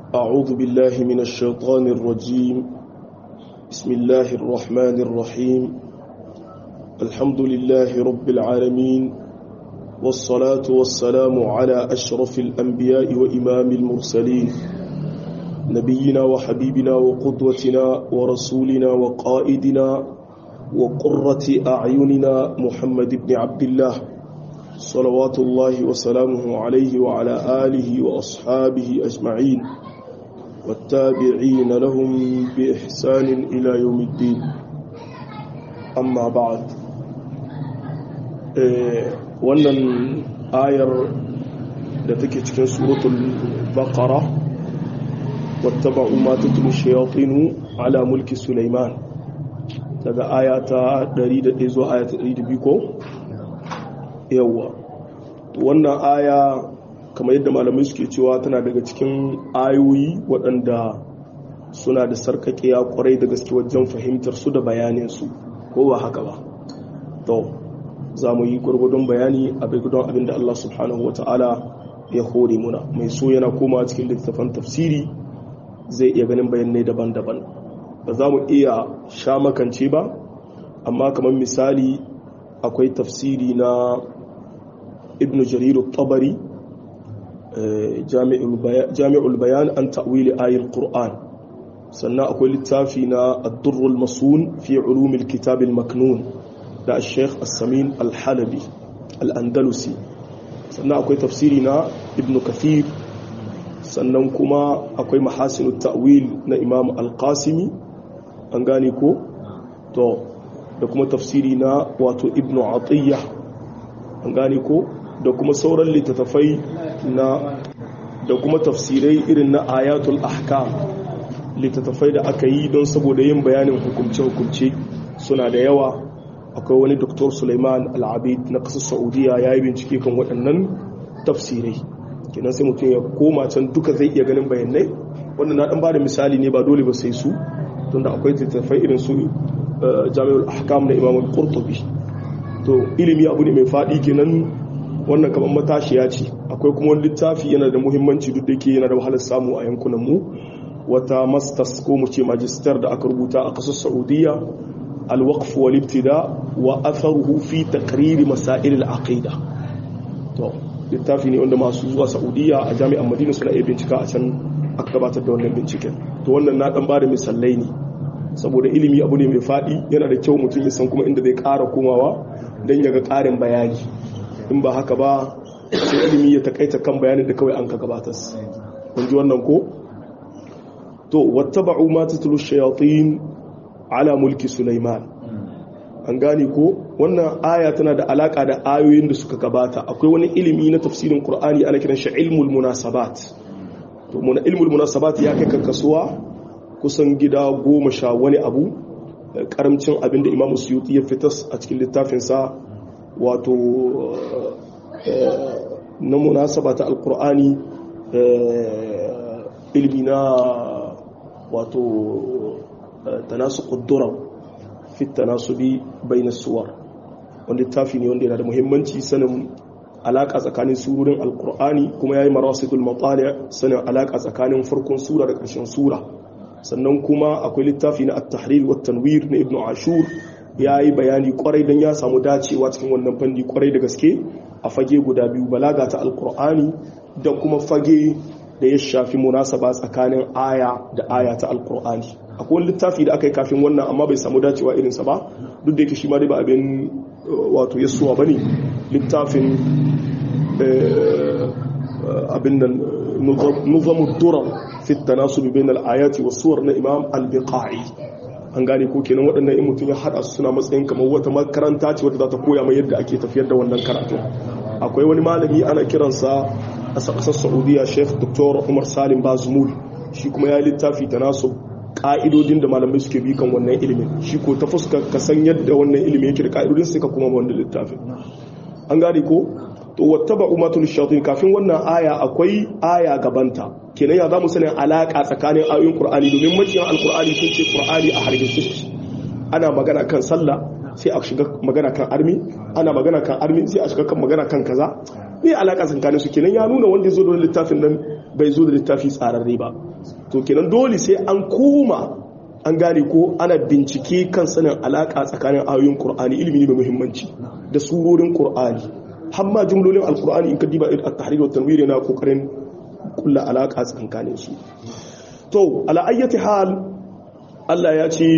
أعوذ بالله من الشيطان الرجيم بسم الله الرحمن الرحيم الحمد لله رب العالمين والصلاة والسلام على أشرف الأنبياء وإمام المرسلين نبينا وحبيبنا وقدوتنا ورسولنا وقائدنا وقرة أعيننا محمد بن عبد الله صلوات الله وسلامه عليه وعلى آله وأصحابه أجمعين والتابعين لهم بإحسان إلى يوم الدين أما بعد wannan ayar da take cikin suratul baqara wattaba'u ma tutlu shayatinu ala mulki sulaiman daga aya ta 101 zuwa aya ta 102 ko yawa wannan aya kamar yadda malamai suke cewa tana daga cikin ayoyi waɗanda suna da sarkakiya kwarai da gaske wajen fahimtar su da bayanin su ko ba haka ba to za mu yi gwargwadon bayani a gwargwadon abin da Allah subhanahu wa ta'ala ya hore muna mai so yana koma cikin littattafan tafsiri zai iya ganin bayanai daban-daban ba za mu iya sha makance ba amma kamar misali akwai tafsiri na ibn jariru tabari jami'ul bayan an ta'wili ayil qur'an sannan akwai littafi na ad-durrul masun fi ulumil kitabil maknun da sheikh as-samin al-halabi al-andalusi sannan akwai tafsiri na ibn kathir sannan kuma akwai mahasinu ta'wil na imam al-qasimi an gane ko to da kuma tafsiri na wato ibn atiyya an gane ko da kuma sauran littattafai na da kuma tafsirai irin na ayatul ahkam littattafai da aka yi don saboda yin bayanin hukumce-hukumce suna da yawa akwai wani doktor suleiman al'abid na ƙasar saudiya ya yi bincike kan waɗannan tafsirai kenan sai mutum ya koma can duka zai iya ganin bayanai wanda na ɗan ba da misali ne ba dole ba sai su tun da akwai tattafai irin su jami'ul ahkam na imamul qurtubi to ilimi abu ne mai faɗi kenan wannan kamar matashiya ce akwai kuma wani littafi yana da muhimmanci duk da ke yana da wahalar samu a yankunan mu wata masters ko mu ce magister da aka rubuta a ƙasar saudiya الوقف والابتداء واثره في تقرير مسائل العقيده to littafi ne wanda masu zuwa saudiya a jami'an madina suna iya bincika a can aka gabatar da wannan binciken to wannan na dan bada misalai ne saboda ilimi abu ne mai fadi yana da kyau mutum ya san kuma inda zai ƙara komawa don ya ga ƙarin bayani in ba haka ba sai ilimi ya takaita kan bayanin da kawai an ka gabatar kun ji wannan ko to wattaba'u ma tatlu shayatin ala mulki Sulaiman an gane ko wannan aya tana da alaka da ayoyin da suka gabata akwai wani ilimi na tafsirin Qur'ani ana kiran shi ilmul munasabat to mun ilmul munasabat ya kai kasuwa kusan gida goma sha wani abu karamcin abin da Imam Suyuti ya fitas a cikin littafin sa wato na munasaba ta alqur'ani ilmi na wato تناسق الدرر في التناسب بين الصور wanda littafi ne wanda yana da muhimmanci sanin alaka tsakanin surorin alkur'ani kuma yayi marasidul matali sanin alaka tsakanin farkon sura da ƙarshen sura sannan kuma akwai littafi na at-tahrir wa tanwir na ibnu ashur yayi bayani kwarai dan ya samu dacewa cikin wannan fanni kwarai da gaske a fage guda biyu balaga ta alkur'ani da kuma fage da ya shafi munasaba tsakanin aya da aya ta alkur'ani akwai wani littafi da aka yi kafin wannan amma bai samu dacewa irinsa ba duk da yake shi ma dai ba abin wato yasuwa ba ne littafin abin nan nuzamu durar fitta nasu bibin al'ayati wasuwar na imam al-biqa'i an gane ko kenan waɗannan in mutum ya haɗa su suna matsayin kamar wata makaranta ce wadda za ta koya mai yadda ake tafiyar da wannan karatu akwai wani malami ana kiransa a ƙasar saudiya sheikh dr umar salim bazumul shi kuma ya littafi ta nasu ka'idodin da malamai suke bi kan wannan ilimin shi ko ta fuska ka san yadda wannan ilimin yake da ka'idodin sai ka kuma wannan littafin an gane ko to wattaba umatul shayatin kafin wannan aya akwai aya gabanta kenan ya zamu sanin alaka tsakanin ayoyin qur'ani domin makiyan alqur'ani sun ce qur'ani a hargitsi ana magana kan sallah sai a shiga magana kan armi ana magana kan armi sai a shiga kan magana kan kaza me alaka tsakanin su kenan ya nuna wanda ya zo da littafin nan bai zo da littafi tsararre ba to kenan dole sai an koma an gane ko ana bincike kan sanin alaka tsakanin ayoyin qur'ani ilimi ne mai muhimmanci da surorin qur'ani har ma jumlolin alqur'ani in ka diba at-tahrir wa tanwir yana kokarin kulla alaka tsakanin su to ala ayyati hal Allah ya ce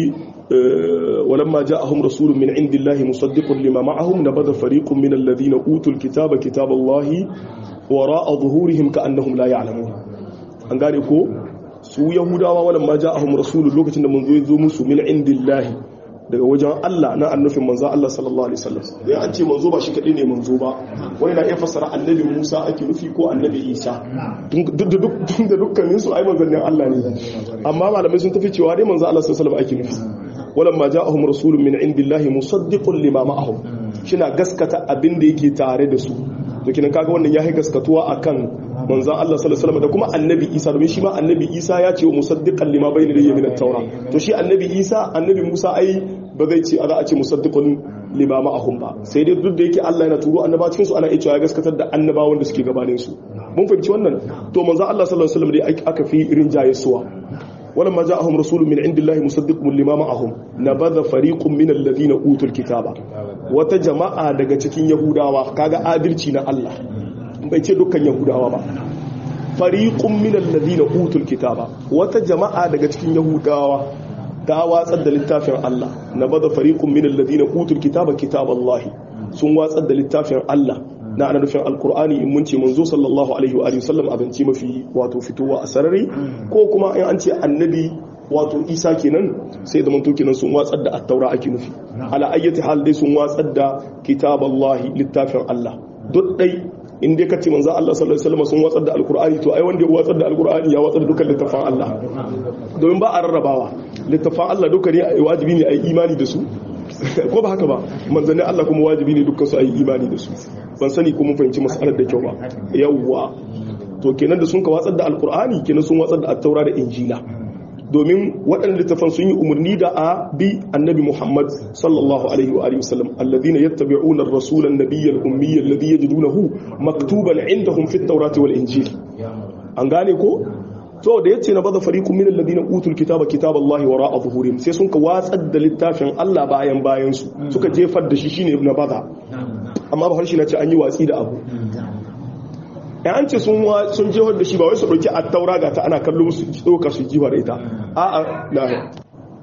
ولما جاءهم رسول من عند الله مصدق لما معهم نبذ فريق من الذين أوتوا الكتاب كتاب الله وراء ظهورهم كأنهم لا يعلمون an gane ko su yahudawa walamma ja'ahum rasulun lokacin da manzo ya zo musu min indillahi daga wajen Allah na annufin manzo Allah sallallahu alaihi wasallam dai an ce manzo ba shi kadai ne manzo ba wani na iya fassara annabi Musa ake nufi ko annabi Isa duk da dukkanin su ai manzannin Allah ne amma malamai sun tafi cewa dai manzo Allah sallallahu alaihi wasallam ake nufi walamma ja'ahum rasulun min indillahi musaddiqun lima ma'ahum shina gaskata abin da yake tare da su to kinan kaga wannan yayi gaskatuwa akan manzon Allah sallallahu alaihi wasallam da kuma annabi Isa domin shi ma annabi Isa ya ce wa musaddiqan lima bayna yadayhi min at-taura to shi annabi Isa annabi Musa ai ba zai ce za a ce musaddiqun lima ma'ahum ba sai dai duk da yake Allah yana turo annaba cikin su ana iya cewa ya gaskatar da annabawan da suke gabanin su mun fahimci wannan to manzon Allah sallallahu alaihi wasallam dai aka fi irin jayesuwa ولما جاءهم رسول من عند الله مصدق لما معهم نبذ فريق من الذين اوتوا الكتاب wata jama'a daga cikin yahudawa kaga adalci na Allah bai ce dukkan yahudawa ba fariqun min alladhina utul kitaba wata jama'a daga cikin yahudawa ta watsar da littafin Allah nabadha fariqun min alladhina utul kitaba kitaballahi sun watsar da littafin Allah na ana nufin alkur'ani in mun ce manzo sallallahu alaihi wa alihi sallam abinci mafi wato fitowa a sarari ko kuma in an ce annabi wato isa kenan sai da manto kenan sun watsar da attaura ake nufi ala ayyati hal dai sun watsar da kitaballahi littafin Allah duk dai in dai kace manzo Allah sallallahu alaihi wasallam sun watsar da alkur'ani to ai wanda ya watsar da alkur'ani ya watsar da dukkan littafin Allah domin ba a rarrabawa littafin Allah duka ne wajibi ne a yi imani da su ko ba haka ba manzannin Allah kuma wajibi ne dukkan su a yi imani da su ban sani ko mun fahimci masalar da kyau ba yawwa to kenan da sun ka watsar da alkur'ani kenan sun watsar da attaura da injila domin waɗanda littafan sun yi umarni da a bi annabi muhammad sallallahu alaihi wa alihi wasallam alladhina yattabi'una ar-rasula an-nabiyya al-ummiyya alladhi yajidunahu maktuban 'indahum fit tawrati wal injil an gane ko to da yace na bada fariqun min alladhina utul kitaba kitaballahi wara'a zuhurihim sai sun ka watsar da littafin Allah bayan bayan su suka jefar da shi shine na bada amma ba harshe na ce an yi watsi da abu ya an ce sun jihar da shi ba wai su ɗauki a taura ga ta ana kallo musu ɗauka su jiwa da ita a a na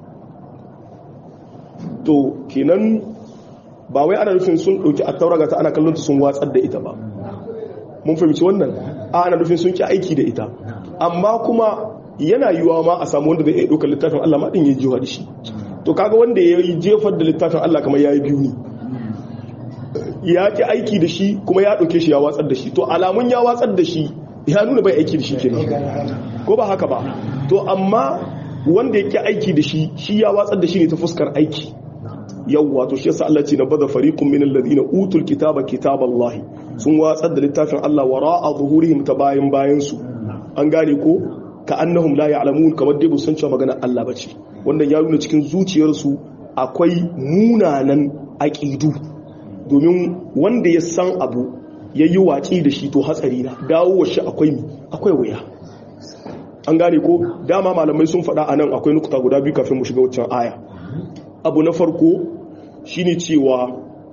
to kenan ba wai ana nufin sun ɗauki a taura ga ta ana kallon ta sun watsar da ita ba mun fahimci wannan a ana nufin sun ki aiki da ita amma kuma yana yiwuwa ma a samu wanda zai iya ɗaukar littafin Allah ma ɗin ya jiwa da shi to kaga wanda ya yi jefar da littafin Allah kamar ya yi biyu ne ya ki aiki da shi kuma ya ɗauke shi ya watsar da shi to alamun ya watsar da shi ya nuna bai aiki da shi ke ko ba haka ba to amma wanda ya ki aiki da shi shi ya watsar da shi ne ta fuskar aiki yawwa to shi yasa Allah ce na bada fariqun min alladhina utul kitaba kitaballahi sun watsar da littafin Allah wara'a zuhurihim ta bayan bayan su an gane ko ka annahum la ya'lamun kamar dai san cewa magana Allah bace wannan ya nuna cikin zuciyarsu akwai munanan aqidu domin wanda ya san abu ya yi watsi da shi to hatsari na dawo shi akwai akwai wuya an gane ko dama malamai sun faɗa a nan akwai nukuta guda biyu kafin mu shiga waccan aya abu na farko shine cewa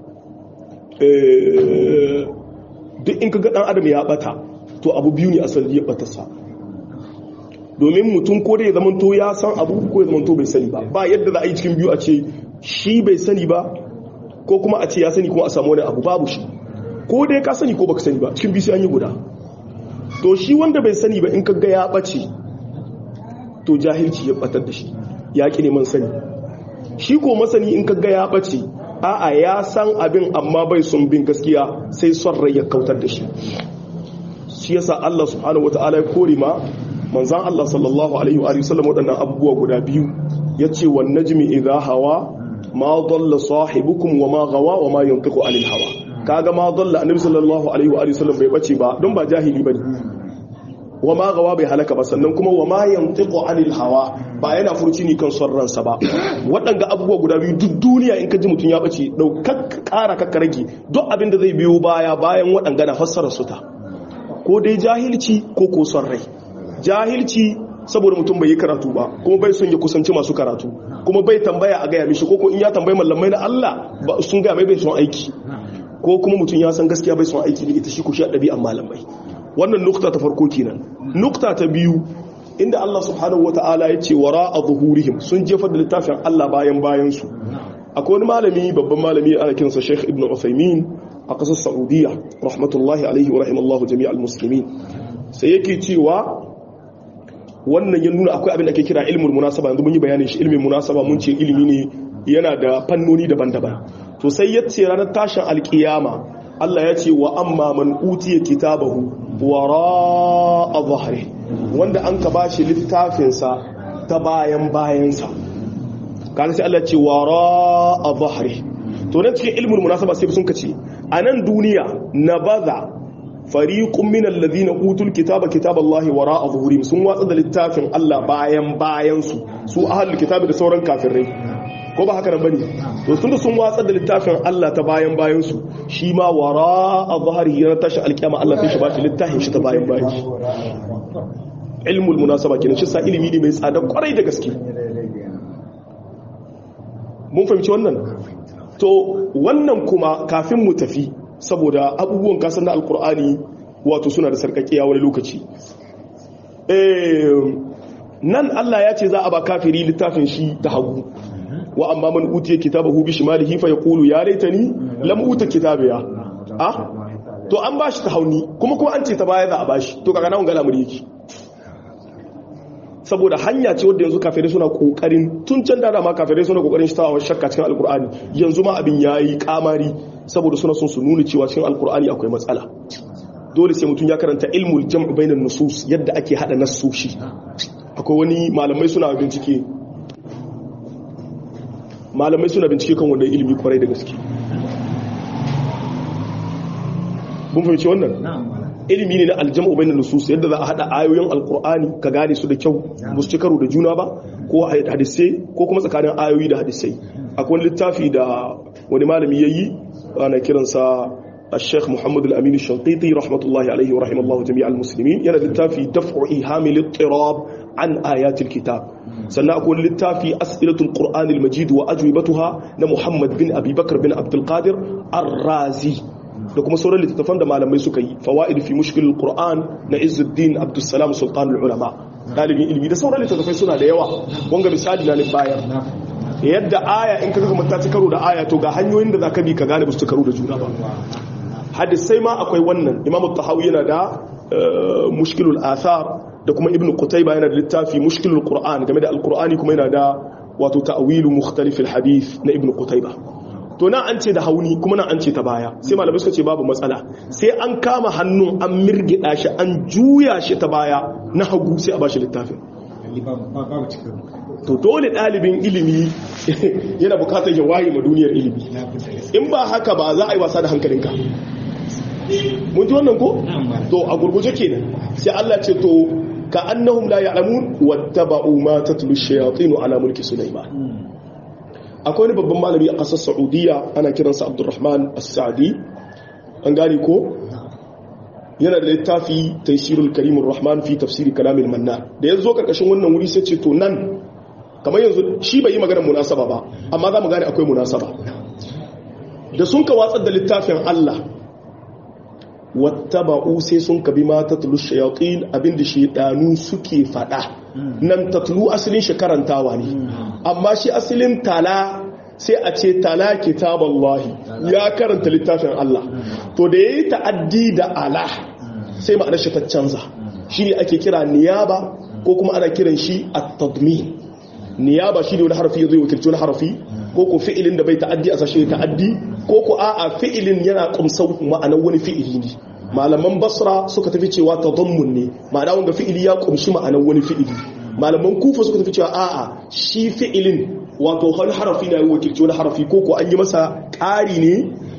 duk in kaga dan adam ya bata to abu biyu ne asali ya bata sa domin mutum ko da ya zama to ya san abu ko ya zama to bai sani ba ba yadda za a yi cikin biyu a ce shi bai sani ba ko kuma a ce ya sani kuma a samu wani abu babu shi ko dai ka sani ko baka sani ba cikin biyu an yi guda to shi wanda bai sani ba in ka ga ya bace to jahilci ya batar da shi ya ki neman sani shi ko masani in ka ga ya bace a'a ya san abin amma bai son bin gaskiya sai son rai ya kautar da shi shi yasa Allah subhanahu wataala ya kore ma manzon Allah sallallahu alaihi wa sallam waɗannan abubuwa guda biyu yace wan najmi idha hawa ma dalla sahibukum wa ma gawa wa ma yantiqu anil hawa kaga ma dalla annabi sallallahu alaihi wa sallam bai bace ba don ba jahili bane wa ma gawa bai halaka ba sannan kuma wa ma yantiqu anil hawa ba yana furci ni kan son ransa ba waɗanga abubuwa guda biyu duk duniya in ka ji mutum ya bace daukar ƙara kakka rage duk abin da zai biyo baya bayan waɗanga na fassara su ta ko dai jahilci ko ko son rai jahilci saboda mutum bai yi karatu ba kuma bai son ya kusanci masu karatu kuma bai tambaya a gaya mishi ko in ya tambayi mallamai na Allah sun gaya mai bai son aiki ko kuma mutum ya san gaskiya bai son aiki da ita shi ku shi a ɗabi'an malamai wannan nukta ta farko kenan nukta ta biyu inda Allah subhanahu wata'ala ya ce wara a zuhurihim sun jefar da littafin Allah bayan bayan su akwai wani malami babban malami ana kinsa Sheikh Ibn Uthaymeen a ƙasar Saudiya rahmatullahi alaihi wa rahimallahu jami'al muslimin sai yake cewa wannan ya nuna akwai abin da ake kira ilmul munasaba yanzu mun yi bayanin shi ilmin munasaba mun ce ilimi ne yana da fannoni daban-daban to sai ya ce ranar tashin alkiyama Allah ya ce wa amma man utiya kitabahu wara dhahri wanda an ka bashi littafin sa ta bayan bayansa kana sai Allah ya ce wara dhahri to nan cikin ilmul munasaba sai sun kace a nan duniya nabaza fariqun min alladhina utul kitaba kitaballahi wara'a zuhurihim sun watsa da littafin Allah bayan bayan su su ahlul kitabi da sauran kafirai ko ba haka nan bane to sun da sun watsa da littafin Allah ta bayan bayan su shi ma wara'a zuhurihi ya tashi alkiyama Allah sai shi ba shi littafin shi ta bayan bayan shi ilmul munasaba kenan shi sa ilimi ne mai tsada kwarai da gaske mun fahimci wannan to wannan kuma kafin mu tafi saboda abubuwan kasar na alkur'ani wato suna da sarkakiya wani lokaci nan Allah ya ce za a ba kafiri littafin shi ta hagu wa amma man utiya kitabahu bi shimalihi fa yaqulu ya laitani lam uta kitabiya ah to an bashi ta hauni kuma kuma an ce ta baya za a bashi to kaga nan ga lamuri yake saboda hanya ce wadda yanzu kafirai suna kokarin tun can da ma kafirai suna kokarin shi tawa shakka cikin alkur'ani yanzu ma abin yayi kamari saboda suna son su nuna cewa cikin alkur'ani akwai matsala dole sai mutum ya karanta ilmul jam'u bainan nusus yadda ake hada nassoshi akwai wani malamai suna bincike malamai suna bincike kan wannan ilimi kwarai da gaske mun fahimci wannan ilimi ne na aljam'u bainan nusus yadda za a hada ayoyin alkur'ani ka gane su da kyau ba su ci karo da juna ba ko hadisai ko kuma tsakanin ayoyi da hadisai akwai littafi da wani malami yayi ana kiransa الشيخ محمد الأمين الشنقيطي رحمة الله عليه ورحمه الله جميع المسلمين ينا للتافي دفع إيهام الاضطراب عن آيات الكتاب سنأكون للتافي أسئلة القرآن المجيد وأجوبتها لمحمد بن أبي بكر بن عبد القادر الرازي da kuma sauran littattafan da malamai suka yi fawaid fi mushkil alquran na izzuddin abdussalam sultan ulama dalibin ilimi da sauran littattafai suna da yawa wanga misali na ne bayan yadda aya in kaga kuma ta ci karo da aya to ga hanyoyin da zaka bi ka gane ba su karo da juna ba hadisai ma akwai wannan imam tahawi yana da mushkilul athar da kuma ibnu qutayba yana da littafi mushkilul qur'an game da alqur'ani kuma yana da wato ta'wilu mukhtalif alhadith na ibnu qutayba to na an ce da hauni kuma na an ce ta baya sai malamai suka ce babu matsala sai an kama hannun an mirgida shi an juya shi ta baya na hagu sai a bashi littafin to dole ɗalibin ilimi yana bukatar ya waye ma duniyar ilimi in ba haka ba za a yi wasa da hankalinka mun ji wannan ko to a gurguje kenan sai Allah ce to ka annahum la ya'lamun wattaba'u ma tatlu shayatin ala mulki sulaiman akwai wani babban malami a ƙasar saudiya ana kiransa abdurrahman as-sa'di an gane ko yana da littafi taysirul karimur rahman fi tafsiri kalamil manna da yazo karkashin wannan wuri sai ce to nan kamar yanzu shi bai yi maganar munasaba ba amma za mu gane akwai munasaba da sun ka watsar da littafin Allah wattaba'u sai sun kabi ma tatlu shayatin abinda shedanu suke fada nan tatlu asalin shi karantawa ne amma shi asalin tala sai a ce tala kitaballahi ya karanta littafin Allah to da yayi ta'addi da ala sai ma'anar shi ta canza shine ake kira niyaba ko kuma ana kiran shi at-tadmin niyaba shine wani harfi zai wakilci wani harfi ko ko fi'ilin da bai ta'addi a sashe ta'addi ko ko a'a fi'ilin yana kumsau ma'anar wani fi'ili ne malaman basra suka tafi cewa tadammun ne ma'ana wanda fi'ili ya kumshi ma'anar wani fi'ili malaman kufa suka tafi cewa a'a shi fi'ilin wato wani harafi na yi wakilci wani harafi ko ko an yi masa ƙari ne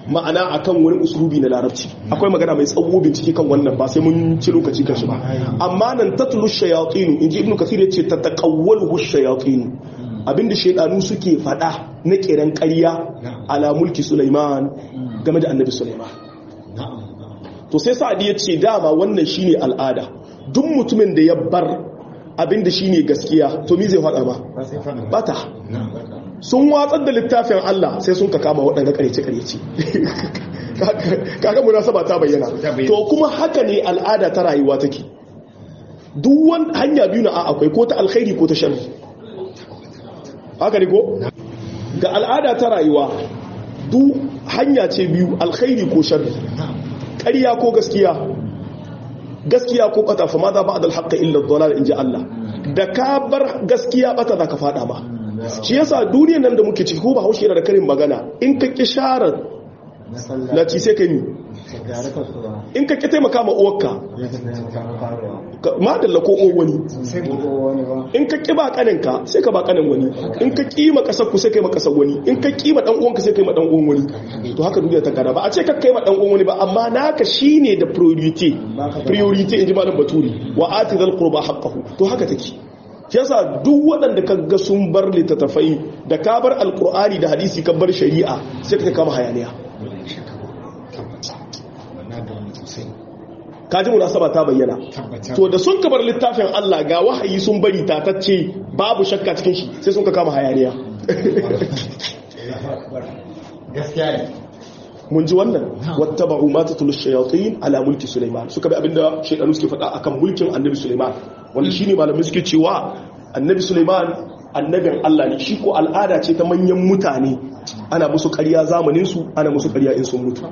ma'ana akan wani uslubi na larabci akwai magana mai tsawo bincike kan wannan ba sai mun ci lokaci kan shi ba amma nan tatlu shayatin inji ibnu kathir yace tataqawwalu shayatin abinda shaydanu suke fada na kiran ƙarya ala mulki sulaiman game da annabi sulaiman to sai sa'adi yace dama wannan shine al'ada duk mutumin da ya bar abinda shine gaskiya to mi zai fada ba bata sun watsar da littafin Allah sai sun ka kama waɗanda ƙaryace-ƙaryace kaga munasaba ta bayyana to kuma haka ne al'ada ta rayuwa take duk wani hanya biyu na akwai ko ta alkhairi ko ta sharri haka ne ko ga al'ada ta rayuwa duk hanya ce biyu alkhairi ko sharri ƙarya ko gaskiya gaskiya ko ɓata fa ma za ba a dalhaƙa illa dolar in ji Allah da ka bar gaskiya ɓata za ka faɗa ba shi yasa duniyan nan da muke ciki ko ba haushe yana da karin magana in ka ki share lati sai ka yi in ka ki taimaka ma uwarka madalla ko o wani in ka ki ba kaninka sai ka ba kanin wani in ka ki ma kasar ku sai kai ma kasar wani in ka ki ma dan uwanka sai kai ma dan uwan wani to haka duniya ta gada ba a ce ka kai ma dan uwan wani ba amma naka shine da priority priority in ji malam baturi wa atidal qurba haqqahu to haka take yasa duk waɗanda ka ga sun bar littattafai da ka bar alkur'ani da hadisi ka bar shari'a sai ka kama hayaniya kaji munasaba ta bayyana to da sun ka bar littafin Allah ga wahayi sun bari tatacce babu shakka cikin shi sai sun ka kama hayaniya gaskiya ne mun ji wannan wattaba'u ma tatlu shayatin ala mulki sulaiman suka bi abinda shaydanu suke faɗa akan mulkin annabi sulaiman wanda shine malamai suke cewa annabi sulaiman annabin Allah ne shi ko al'ada ce ta manyan mutane ana musu ƙarya zamanin su ana musu ƙarya in sun mutu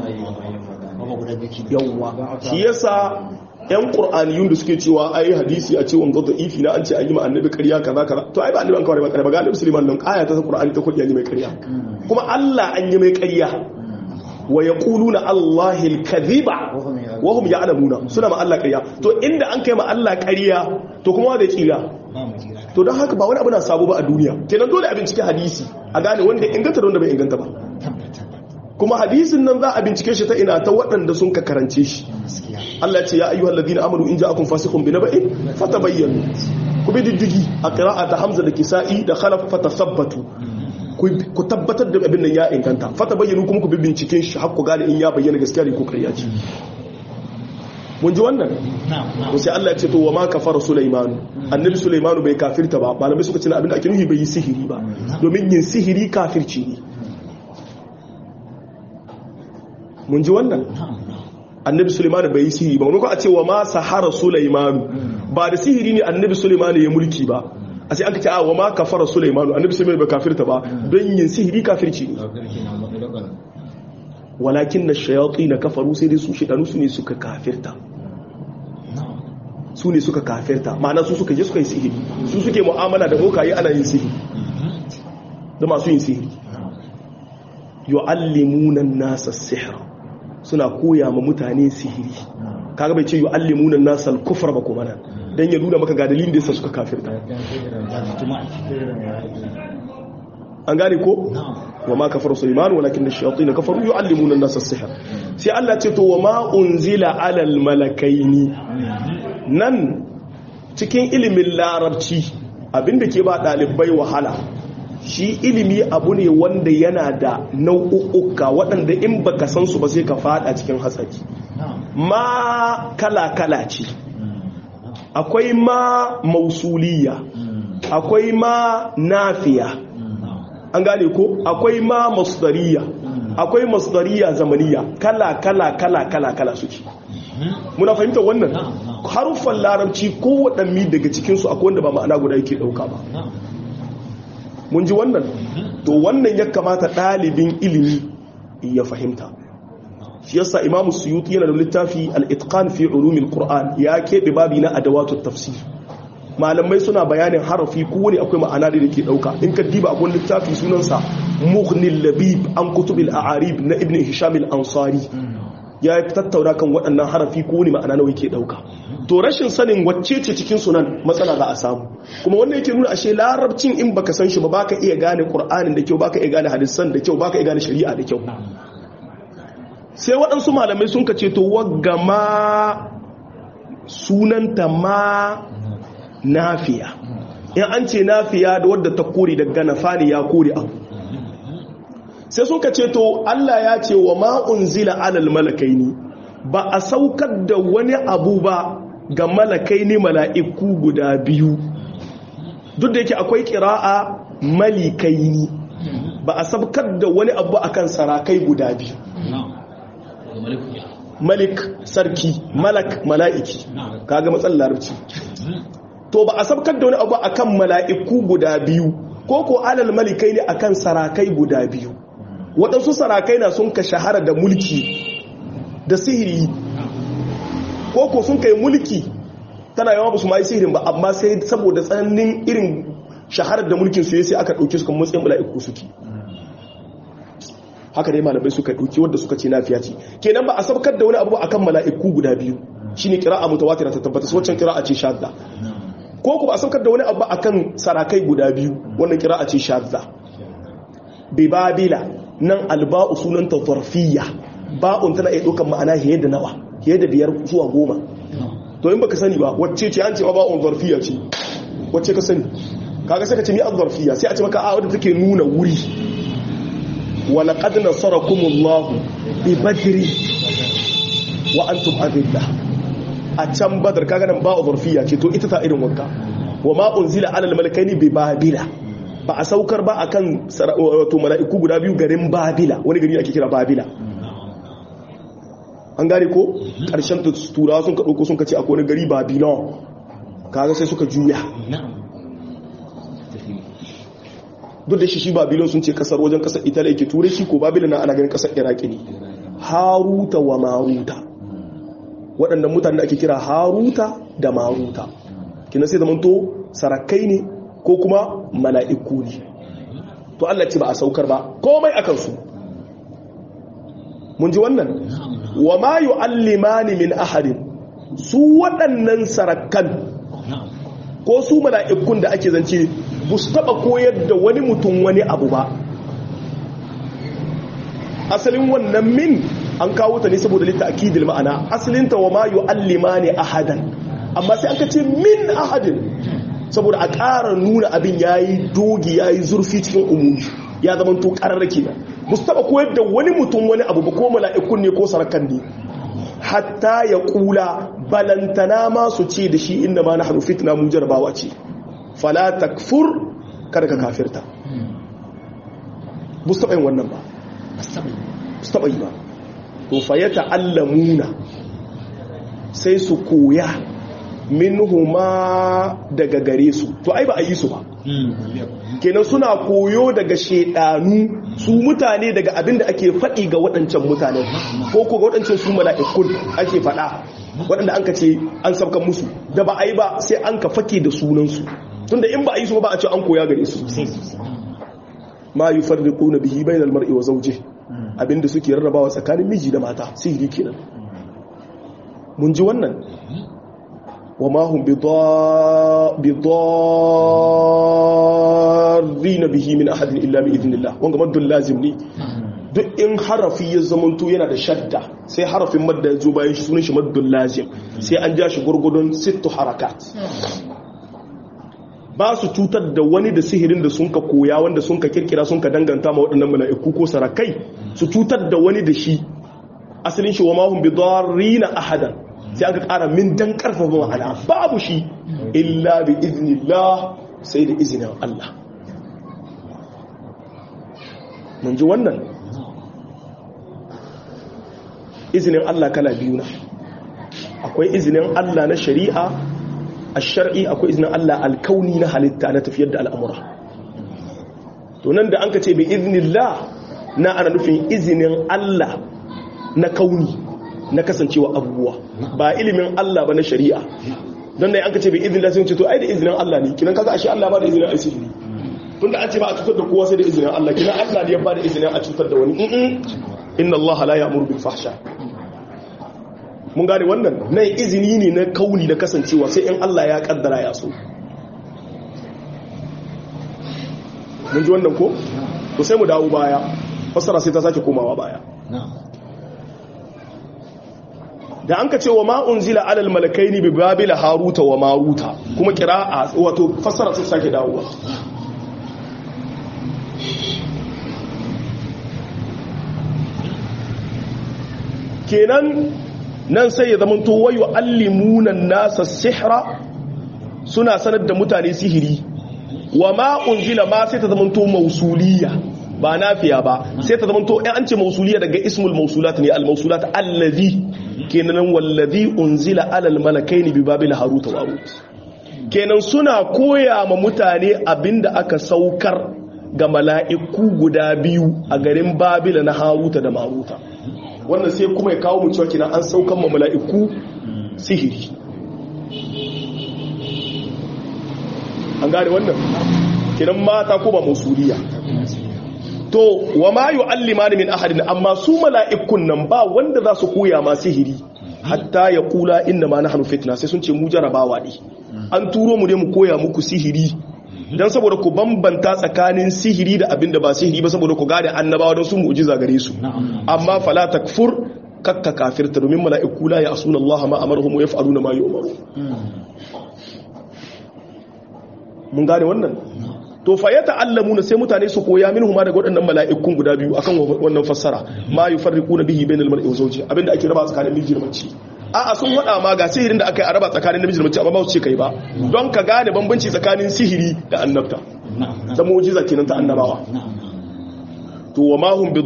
yawwa shi yasa yan qur'aniyun da suke cewa ai hadisi a ce wanga da ifi na an ce an yi ma annabi ƙarya kaza kaza to ai ba annabi an kawai ba ƙarya ba ga annabi sulaiman nan aya ta qur'ani ta kudi an yi mai ƙarya kuma Allah an yi mai ƙarya wa ya ƙulu na Allahil kadhiba wa hum ya'lamuna suna ma Allah ƙarya to inda an kai ma Allah ƙarya to kuma da kira to don haka ba wani abu na sabo ba a duniya kenan dole a bincike hadisi a gane wanda inganta da wanda bai inganta ba kuma hadisin nan za a bincike shi ta ina ta waɗanda sun ka karance shi Allah ce ya ayyuhal ladina amanu in ja'akum fasiqun bi naba'in fatabayyanu ku bi diddigi a qira'ata Hamza da Kisa'i da Khalaf fatathabbatu ku tabbatar da abin nan ya inganta fata bayyana kuma ku bi binciken shi har ku gane in ya bayyana gaskiya ne ko ƙarya ce mun ji wannan ko sai Allah ya ce to wa ma kafara Sulaiman annabi Sulaiman bai kafirta ba malamai suka ce abin da ake nufi bai yi sihiri ba domin yin sihiri kafirci ne mun ji wannan annabi Sulaiman bai yi sihiri ba wani ko a ce wa ma sahara Sulaiman ba da sihiri ne annabi Sulaiman ya mulki ba a sai aka ce a wa ma kafara Sulaimanu annabi Sulaiman bai kafirta ba don yin sihiri kafirci ne walakin na shayatsi na kafaru sai dai su shidanu su ne suka kafirta su ne suka kafirta ma'ana su suka je suka yi sihiri su suke mu'amala da bokaye ana yin sihiri da masu yin sihiri yu'allimuna nasa sihr suna koya ma mutane sihiri kaga bai ce yu'allimuna nasa al-kufra ba kuma nan dan ya nuna maka ga dalilin da yasa suka kafirta an gane ko wa ma kafara sulaiman walakin ash-shayatin kafaru yu'allimuna an-nasa as-sihr sai Allah ce to wa ma unzila 'ala al-malakaini nan cikin ilimin larabci abinda ke ba dalibai wahala shi ilimi abu ne wanda yana da nau'uka waɗanda in baka san su ba sai ka fada cikin hatsari ma kala-kala ce akwai ma mausuliya akwai ma nafiya an gane ko akwai ma masdariya akwai masdariya zamaniya kala kala kala kala kala suke muna fahimtar wannan haruffan larabci ko waɗanne daga cikinsu akwai wanda ba ma'ana guda yake ɗauka ba mun ji wannan to wannan ya kamata ɗalibin ilimi ya fahimta shi yasa imamu suyuti yana da littafi al-itqan fi ulumil qur'an ya keɓe babi na adawatu tafsir malamai suna bayanin harafi kowane akwai ma'ana da yake dauka in ka diba akwai littafi sunansa mughnil labib an kutubil a'arib na ibn hisham al-ansari ya tattauna kan waɗannan harafi kowane ma'ana nawa yake dauka to rashin sanin wacce ce cikin sunan matsala za a samu kuma wannan yake nuna ashe larabcin in baka san shi ba baka iya gane qur'anin da kyau baka iya gane hadisan da kyau baka iya gane shari'a da kyau sai waɗansu malamai sun ka ce to wagga ma sunanta ma nafiya in an ce nafiya da wadda ta kore daga nafani ya kore abu sai sun ka ce to Allah ya ce wa ma'unzila alal malakaini ba a saukar da wani abu ba ga malakaini mala'iku guda biyu duk da yake akwai kira'a malikaini ba a saukar da wani abu akan sarakai guda biyu malik sarki malak mala'iki kaga matsalar larabci to ba a sabkar da wani abu akan mala'iku guda biyu ko ko alal malikai ne akan sarakai guda biyu waɗansu sarakai na sun ka shahara da mulki da sihiri ko ko sun kai mulki tana yawa ba su ma yi sihirin ba amma sai saboda tsananin irin shaharar da mulkin su sai aka ɗauki su kan matsayin mala'iku suke haka dai malamai suka ɗauki wadda suka ce lafiya ce kenan ba a sabkar da wani abu akan mala'iku guda biyu shine kira'a mutawatira ta tabbata waccan kira'a ce shadda ko ku ba a saukar da wani abu akan sarakai guda biyu wannan kira'a ce shadda bi babila nan alba'u sunanta zarfiyya ba'un tana iya ɗaukar ma'ana fiye da nawa fiye da biyar zuwa goma to in baka sani ba wacce ce an ce ba'un zarfiyya ce wacce ka sani kaga sai ka ce mi an zarfiyya sai a ce maka a wadda take nuna wuri wa laqad nasarakumullahu bi badri wa antum adillah a can badar kaga nan ba zarfiya ce to ita ta irin wanka wa ma unzila alal malakaini bi babila ba a saukar ba akan wato mala'iku guda biyu garin babila wani gari ake kira babila an gane ko karshen turawa sun ka dauko sun ka ce akwai wani gari babylon kaga sai suka juya duk da shi shi babylon sun ce kasar wajen kasar italy ke turai shi ko babila na ana ganin kasar iraki ne haruta wa maruta waɗannan mutane da ake kira haruta da maruta kina sai zamanto sarakai ne ko kuma mala'iku ne to Allah ce ba a saukar ba komai akan su mun ji wannan wa ma yu'allimani min ahadin su waɗannan sarakan ko su mala'ikun da ake zance ba su taɓa koyar da wani mutum wani abu ba asalin wannan min an kawo ta ne saboda litta akidil ma'ana asalinta wa ma yu'allima ne ahadan amma sai aka ce min ahadin saboda a ƙara nuna abin yayi dogi yayi zurfi cikin umumi ya zama to ƙararrake ba mustaba koyar da wani mutum wani abu ba ko mala'ikun ne ko sarakan ne hatta ya kula balantana ma su ce da shi inda ma nahnu fitna mu jarabawa ce fala takfur kada ka kafirta mustaba yin wannan ba mustaba yi ba to fa ya ta'allamuna sai su koya minhuma daga gare su to ai ba a yi su ba kenan suna koyo daga shedanu su mutane daga abin da ake faɗi ga waɗancan mutane ko ko ga waɗancan su mala'ikun ake faɗa waɗanda an ka ce an sabkan musu da ba a yi ba sai an ka fake da sunansu tunda in ba a yi su ba a ce an koya gare su ma yi farriƙo na bihi bai mar'i wa zauje abinda suke rarrabawa tsakanin miji da mata sihiri kenan mun ji wannan wa ma hum bidarrina bihi min ahadin illa bi idnillah wanga maddul lazim ne duk in harafi ya zamanto yana da shadda sai harafin madda ya zo bayan shi sunan shi maddul lazim sai an ja shi gurgudun sittu harakat ba su cutar da wani da sihirin da sun ka koya wanda sun ka kirkira sun ka danganta ma waɗannan mala'iku ko sarakai su cutar da wani da shi asalin shi wa mahun bi na ahadan sai aka ƙara min dan ƙarfafa ma'ana babu shi illa bi iznillah sai da izinin Allah mun ji wannan izinin Allah kala biyu na akwai izinin Allah na shari'a a shar'i akwai izinin Allah alkauni na halitta na tafiyar da al'amura to nan da an ka ce bi iznillah na ana nufin izinin Allah na kauni na kasancewa abubuwa ba ilimin Allah ba na shari'a don da an ka ce bi iznillah sai ce to ai da izinin Allah ne kinan kaga ashe Allah ba da izinin asiri tunda an ce ba a cutar da kowa sai da izinin Allah kinan Allah ne ya ba da izinin a cutar da wani inna Allah la ya'muru bil fahsha mun gane wannan nan izini ne na kauni da kasancewa sai in Allah ya kaddara ya so mun ji wannan ko to sai mu dawo baya fassara sai ta sake komawa baya da an ka ce wa ma unzila alal malakaini bi babila haruta wa maruta kuma qira'a wato fassara sun sake dawowa kenan nan sai ya zama to wayo allimunan nasa sihra suna sanar da mutane sihiri wa ma unzila ma sai ta zama to mausuliya ba nafiya ba sai ta zama to in an ce mausuliya daga ismul mausulat ne al mausulat allazi kenan wallazi unzila alal malakaini bi babil harut wa marut kenan suna koya ma mutane abinda aka saukar ga mala'iku guda biyu a garin babila na haruta da maruta wannan sai kuma ya kawo mu cewa kenan an saukan ma mala'iku sihiri an gane wannan kenan mata ko ba musuliya to wa ma yu'allimani min ahadin amma su mala'ikun nan ba wanda za su koya ma sihiri hatta ya kula inna ma nahnu fitna sai sun ce mu jarabawa ne an turo mu ne mu koya muku sihiri dan saboda ku bambanta tsakanin sihiri da abin da ba sihiri ba saboda ku gane annabawa don su mu'jiza gare su amma fala takfur kakka kafirta domin mala'iku la ya'suna Allah ma amaruhum wa yaf'aluna ma yu'maru mun gane wannan to fa ya ta'allamuna sai mutane su koya minhu ma daga waɗannan mala'ikun guda biyu akan wannan fassara ma yufarriquna bihi bainal mar'i wa zawji abinda ake raba tsakanin miji da mace a'a sun wada ma ga sihirin da aka yi a raba tsakanin namiji da mace amma ba su ce kai ba don ka gane bambanci tsakanin sihiri da annabta da mu'jiza kenan ta annabawa to wa ma hum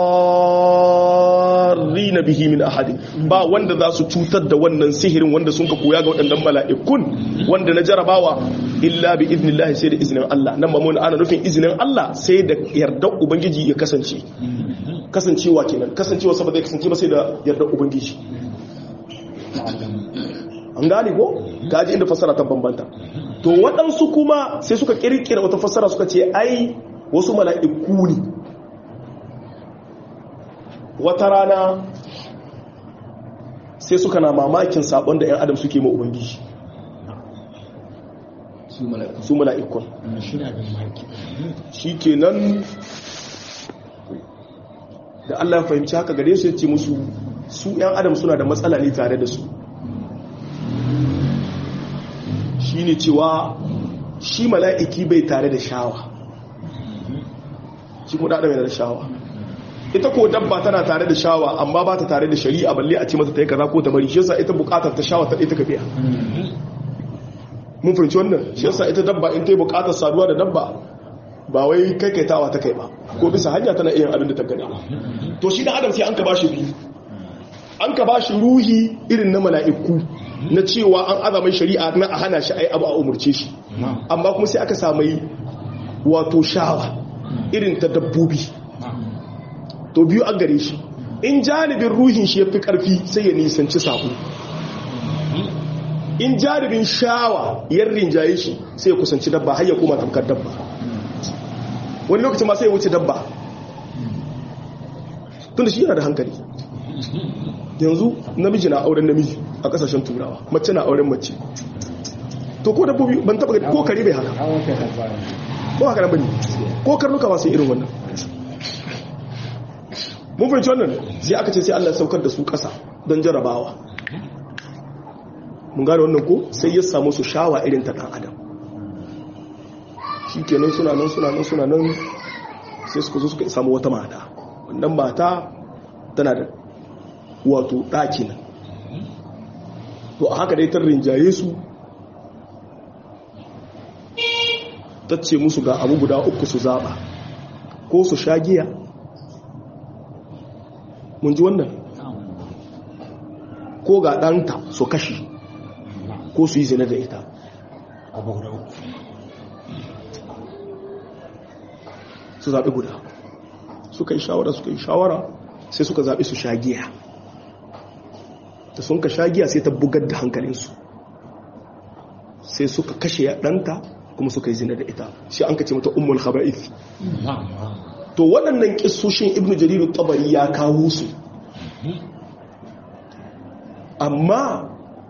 bidarrin bihi min ahad ba wanda za su cutar da wannan sihirin wanda sun ka koya ga waɗannan mala'ikun wanda na jarabawa illa bi idnillah sai da izinin Allah nan ba mun ana nufin izinin Allah sai da yardar ubangiji ya kasance kasancewa kenan kasancewa saboda ya kasance ba sai da yardar ubangiji an gane ko gaji inda fassara ta bambanta to waɗansu kuma sai suka kirkira wata fassara suka ce ai wasu mala'iku ne wata rana sai suka na mamakin sabon da 'yan adam suke ma ubangiji su mala'ikun shi ke nan da allah ya fahimci haka gare su ya ce musu su 'yan adam suna da matsala ne tare da su shi ne cewa shi mala'iki bai tare da shawa shi kuma ɗaɗa mai da shawa ita ko dabba tana tare da shawa amma ba ta tare da shari'a balle a ce mata ta yi kaza ko ta bari shi yasa ita bukatar ta shawa ta ita ka biya mun fahimci wannan shi yasa ita dabba in ta yi bukatar saduwa da dabba ba wai kai kai tawa ta kai ba ko bisa hanya tana iya abin da ta gani to shi da adam sai an ka bashi biyu an ka bashi ruhi irin na mala'iku na cewa an azamai shari'a na a hana shi ai abu a umurce shi amma kuma sai aka samai wato shawa irin ta dabbobi to biyu an gare shi in janibin ruhin shi ya fi ƙarfi sai ya nisanci saƙo in janibin shawa ya rinjaye shi sai ya kusanci dabba har ya koma tamkar dabba wani lokacin ma sai ya wuce dabba tunda shi yana da hankali yanzu namiji na auren namiji a kasashen turawa mace na auren mace to ko dabbobi ban taba ko kare bai haka ko haka nan bane ko karnuka ba sai irin wannan mun fahimci wannan sai aka ce sai Allah ya saukar da su ƙasa don jarabawa mun gane wannan ko sai ya samu su shawa irin ta ɗan adam shi kenan suna nan suna nan suna nan sai suka zo suka samu wata mata wannan mata tana da wato ɗaki nan to a haka dai ta rinjaye su ta ce musu ga abu guda uku su zaɓa ko su sha giya mun ji wannan ko ga ɗanta su kashi ko su yi zina da ita su zaɓi guda suka yi shawara suka yi shawara sai suka zaɓi su shagiya da sun ka shagiya sai ta bugar da hankalinsu sai suka kashe ɗanta kuma suka yi zina da ita shi an ka ce mata ummul khaba'ith to waɗannan ƙisoshin ibn jariru tabari ya kawo su amma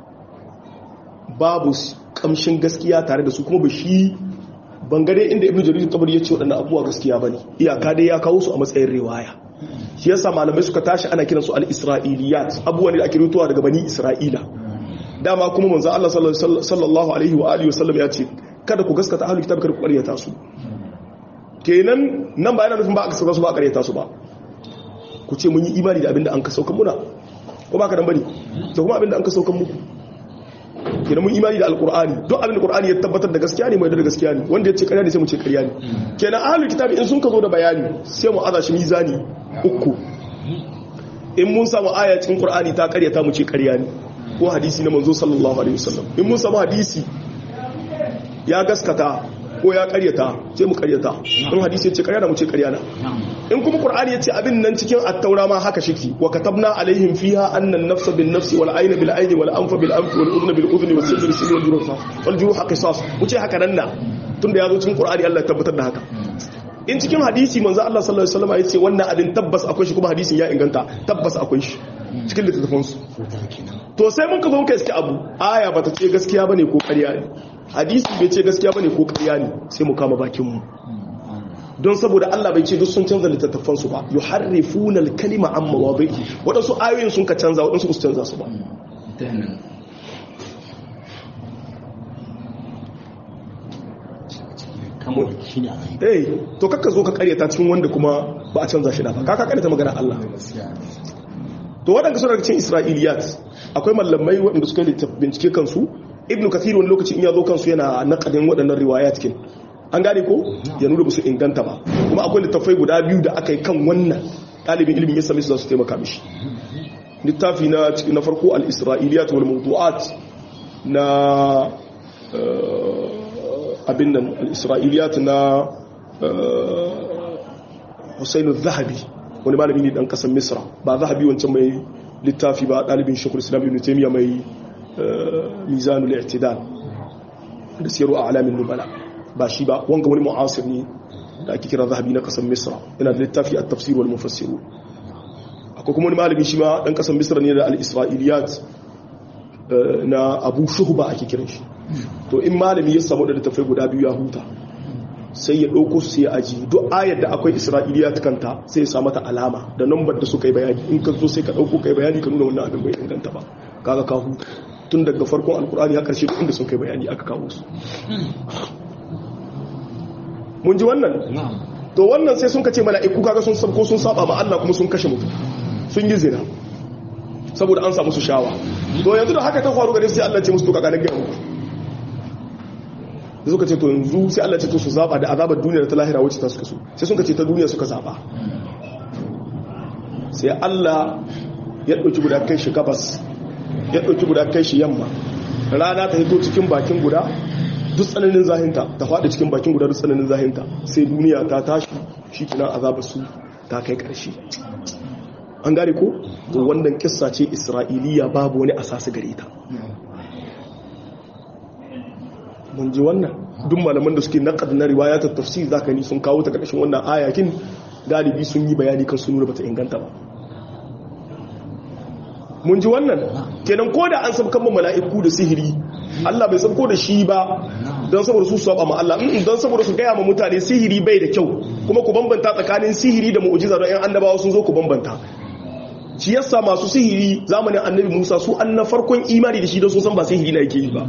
babu ƙamshin gaskiya tare da su kuma ba shi bangare inda ibn jariru tabari ya ce waɗannan abubuwa gaskiya ba ne iyaka dai ya kawo su a matsayin riwaya shi yasa malamai suka tashi ana kiransu al-isra'iliyat abubuwan da ake rutuwa daga bani isra'ila dama kuma manzo Allah sallallahu alaihi wa alihi wasallam ya ce kada ku gaskata ahlul kitab kada ku ƙaryata su kenan nan ba yana nufin ba a gaskata su ba a ƙaryata su ba ku ce mun yi imani da abinda an ka saukan muna ko ba ka dan bane da kuma abinda an ka saukan muku kenan mun imani da alqur'ani duk abinda qur'ani ya tabbatar da gaskiya ne mai da gaskiya ne wanda ya ce ƙarya ne sai mu ce ƙarya ne kenan ahlul kitab in sun ka zo da bayani sai mu aza shi mizani uku in mun samu aya cikin qur'ani ta ƙaryata mu ce ƙarya ne ko hadisi na manzo sallallahu alaihi wasallam in mun samu hadisi ya gaskata ko ya karyata sai mu karyata in hadisi yace karya da mu ce karya na in kuma qur'ani yace abin nan cikin at-taura ma haka shiki wa katabna alaihim fiha anna an-nafsa bin-nafsi wal ayna bil ayni wal anfa bil anfi wal udhna bil udhni was sinna bis sinni wal juruha wal juruha qisas mu ce haka nan na tunda yazo cikin qur'ani Allah ya tabbatar da haka in cikin hadisi manzo Allah sallallahu alaihi wasallam yace wannan abin tabbas akwai shi kuma hadisin ya inganta tabbas akwai shi cikin littattafan su to sai mun ka zo muka iske abu aya bata ce gaskiya bane ko ƙarya ne hadisi bai ce gaskiya bane ko ƙarya ne sai mu kama bakin mu don saboda Allah bai ce duk sun canza littattafan su ba yuharrifuna al-kalima an mawadhihi wadansu ayoyin sun ka canza wadansu su canza su ba eh to kakka zo ka karyata cikin wanda kuma ba a canza shi da ba ka karyata magana Allah to waɗanda suna cikin isra'iliyat akwai mallamai waɗanda suka yi bincike kansu ibnu kathir wani lokaci in ya zo kansu yana naƙadin waɗannan riwaya cikin an gane ko ya nuna su inganta ba kuma akwai littattafai guda biyu da aka yi kan wannan ɗalibin ilimin ya sami su za su taimaka mishi littafi na na farko al-isra'iliyat wal mawdu'at na abin nan al-isra'iliyat na Husainu Zahabi wani malami ne dan kasan Misra ba Zahabi wancan mai littafi ba dalibin Sheikhul Islam Ibn Taymiyyah mai Mizanul I'tidal da siyaru a'lamin nubala ba shi ba wanga wani mu'asir ne da ake kira Zahabi na kasan Misra yana da littafi at-tafsir wal mufassirun akwai kuma wani malami shi ma dan kasan Misra ne da al-Isra'iliyat na Abu Shuhba ake kiran shi to in malami ya samu da littafai guda biyu ya huta sai ya ɗauko su sai ya aji duk ayar da akwai isra'iliya ta kanta sai ya sa mata alama da nambar da suka yi bayani in ka zo sai ka ɗauko kai bayani ka nuna wannan abin bai inganta ba kaga ka huta tun daga farkon alkur'ani ya karshe duk inda sun kai bayani aka kawo su mun ji wannan to wannan sai sun kace mala'iku kaga sun sabko sun saba ma Allah kuma sun kashe mutum sun yi zina saboda an samu su shawa to yanzu da haka ta faru gare su sai Allah ce musu to kaga na gaya muku da suka ce to yanzu sai Allah ce to su zaba da azabar duniya da ta lahira wacce ta suka so sai suka ce ta duniya suka zaba sai Allah ya dauki guda kai shi gabas ya dauki guda kai shi yamma rana ta hito cikin bakin guda duk tsananin zahinta ta faɗi cikin bakin guda duk tsananin zahinta sai duniya ta tashi shi kinan azabar su ta kai ƙarshe an gane ko to wannan kissa ce isra'iliya babu wani asasi gare ta mun ji wannan duk malaman da suke naqad na riwayatul tafsir zaka ni sun kawo ta karshen wannan ayakin galibi sun yi bayani kan sun nuna bata inganta ba mun ji wannan kenan ko da an sabkan mu mala'iku da sihiri Allah bai sabko da shi ba don saboda su saba ma Allah don saboda su gaya ma mutane sihiri bai da kyau kuma ku bambanta tsakanin sihiri da mu'jiza don 'yan annabawa sun zo ku bambanta shi yasa masu sihiri zamanin annabi Musa su an na farkon imani da shi don sun san ba sihiri na yake yi ba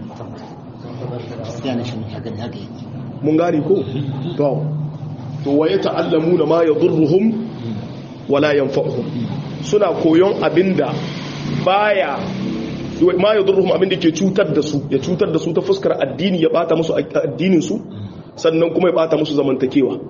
mun gane ko to to waye ta'allamuna ma yadurruhum wala yanfa'uhum suna koyon abinda baya ma yadurruhum abinda ke cutar da su ya cutar da su ta fuskar addini ya bata musu addinin su sannan kuma ya bata musu zamantakewa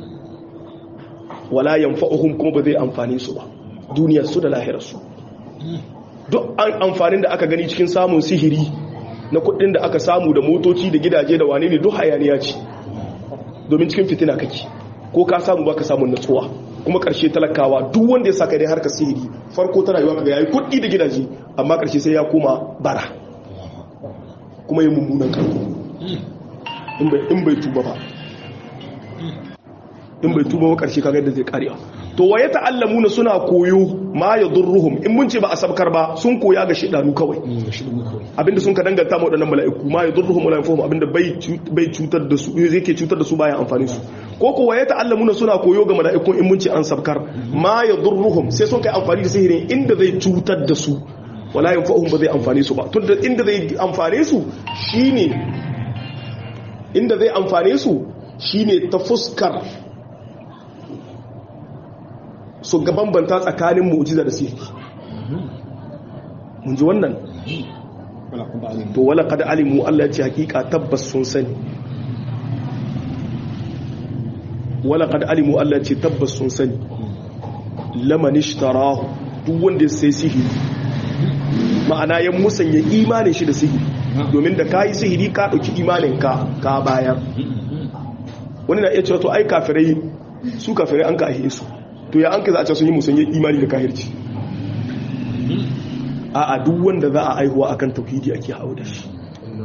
wala yanfa'uhum kuma ba zai amfane su ba duniyar su da lahirar su duk an amfanin da aka gani cikin samun sihiri na kudin da aka samu da motoci da gidaje da wane ne duk hayaniya ce domin cikin fitina kake ko ka samu baka samun natsuwa kuma karshe talakawa duk wanda ya saka dai harkar sihiri farko tana yiwa kaga yayi kudi da gidaje amma karshe sai ya koma bara kuma yi mummunan karko in bai in bai tuba ba in bai tuba ba karshe kaga yadda zai karewa to waye ta'allamuna suna koyo ma yadurruhum in mun ce ba a sabkar ba sun koya ga shidanu kawai abinda sun ka danganta ma wadannan mala'iku ma yadurruhum wala yanfuhum abinda bai bai cutar da su yake cutar da su baya amfani su ko kuwa ya ta'allamuna suna koyo ga mala'ikun in mun ce an sabkar ma yadurruhum sai sun kai amfani da sihirin inda zai cutar da su wala yanfa'uhum ba zai amfane su ba tunda inda zai amfane su shine inda zai amfane su shine ta fuskar su ga bambanta tsakanin mu'jiza da sihiri mun ji wannan to wala kad alimu Allah ya ce hakika tabbas sun sani wala kad alimu Allah ya ce tabbas sun sani laman ishtarahu duk wanda sai sihiri ma'ana ya musanya imanin shi da sihiri domin da kayi sihiri ka dauki imanin ka ka bayar wani na iya cewa to ai kafirai su kafirai an ka ahe su to ya an ka za a ce sun yi musanya imani da kahirci a duk wanda za a aihuwa akan tauhidi ake hawo da shi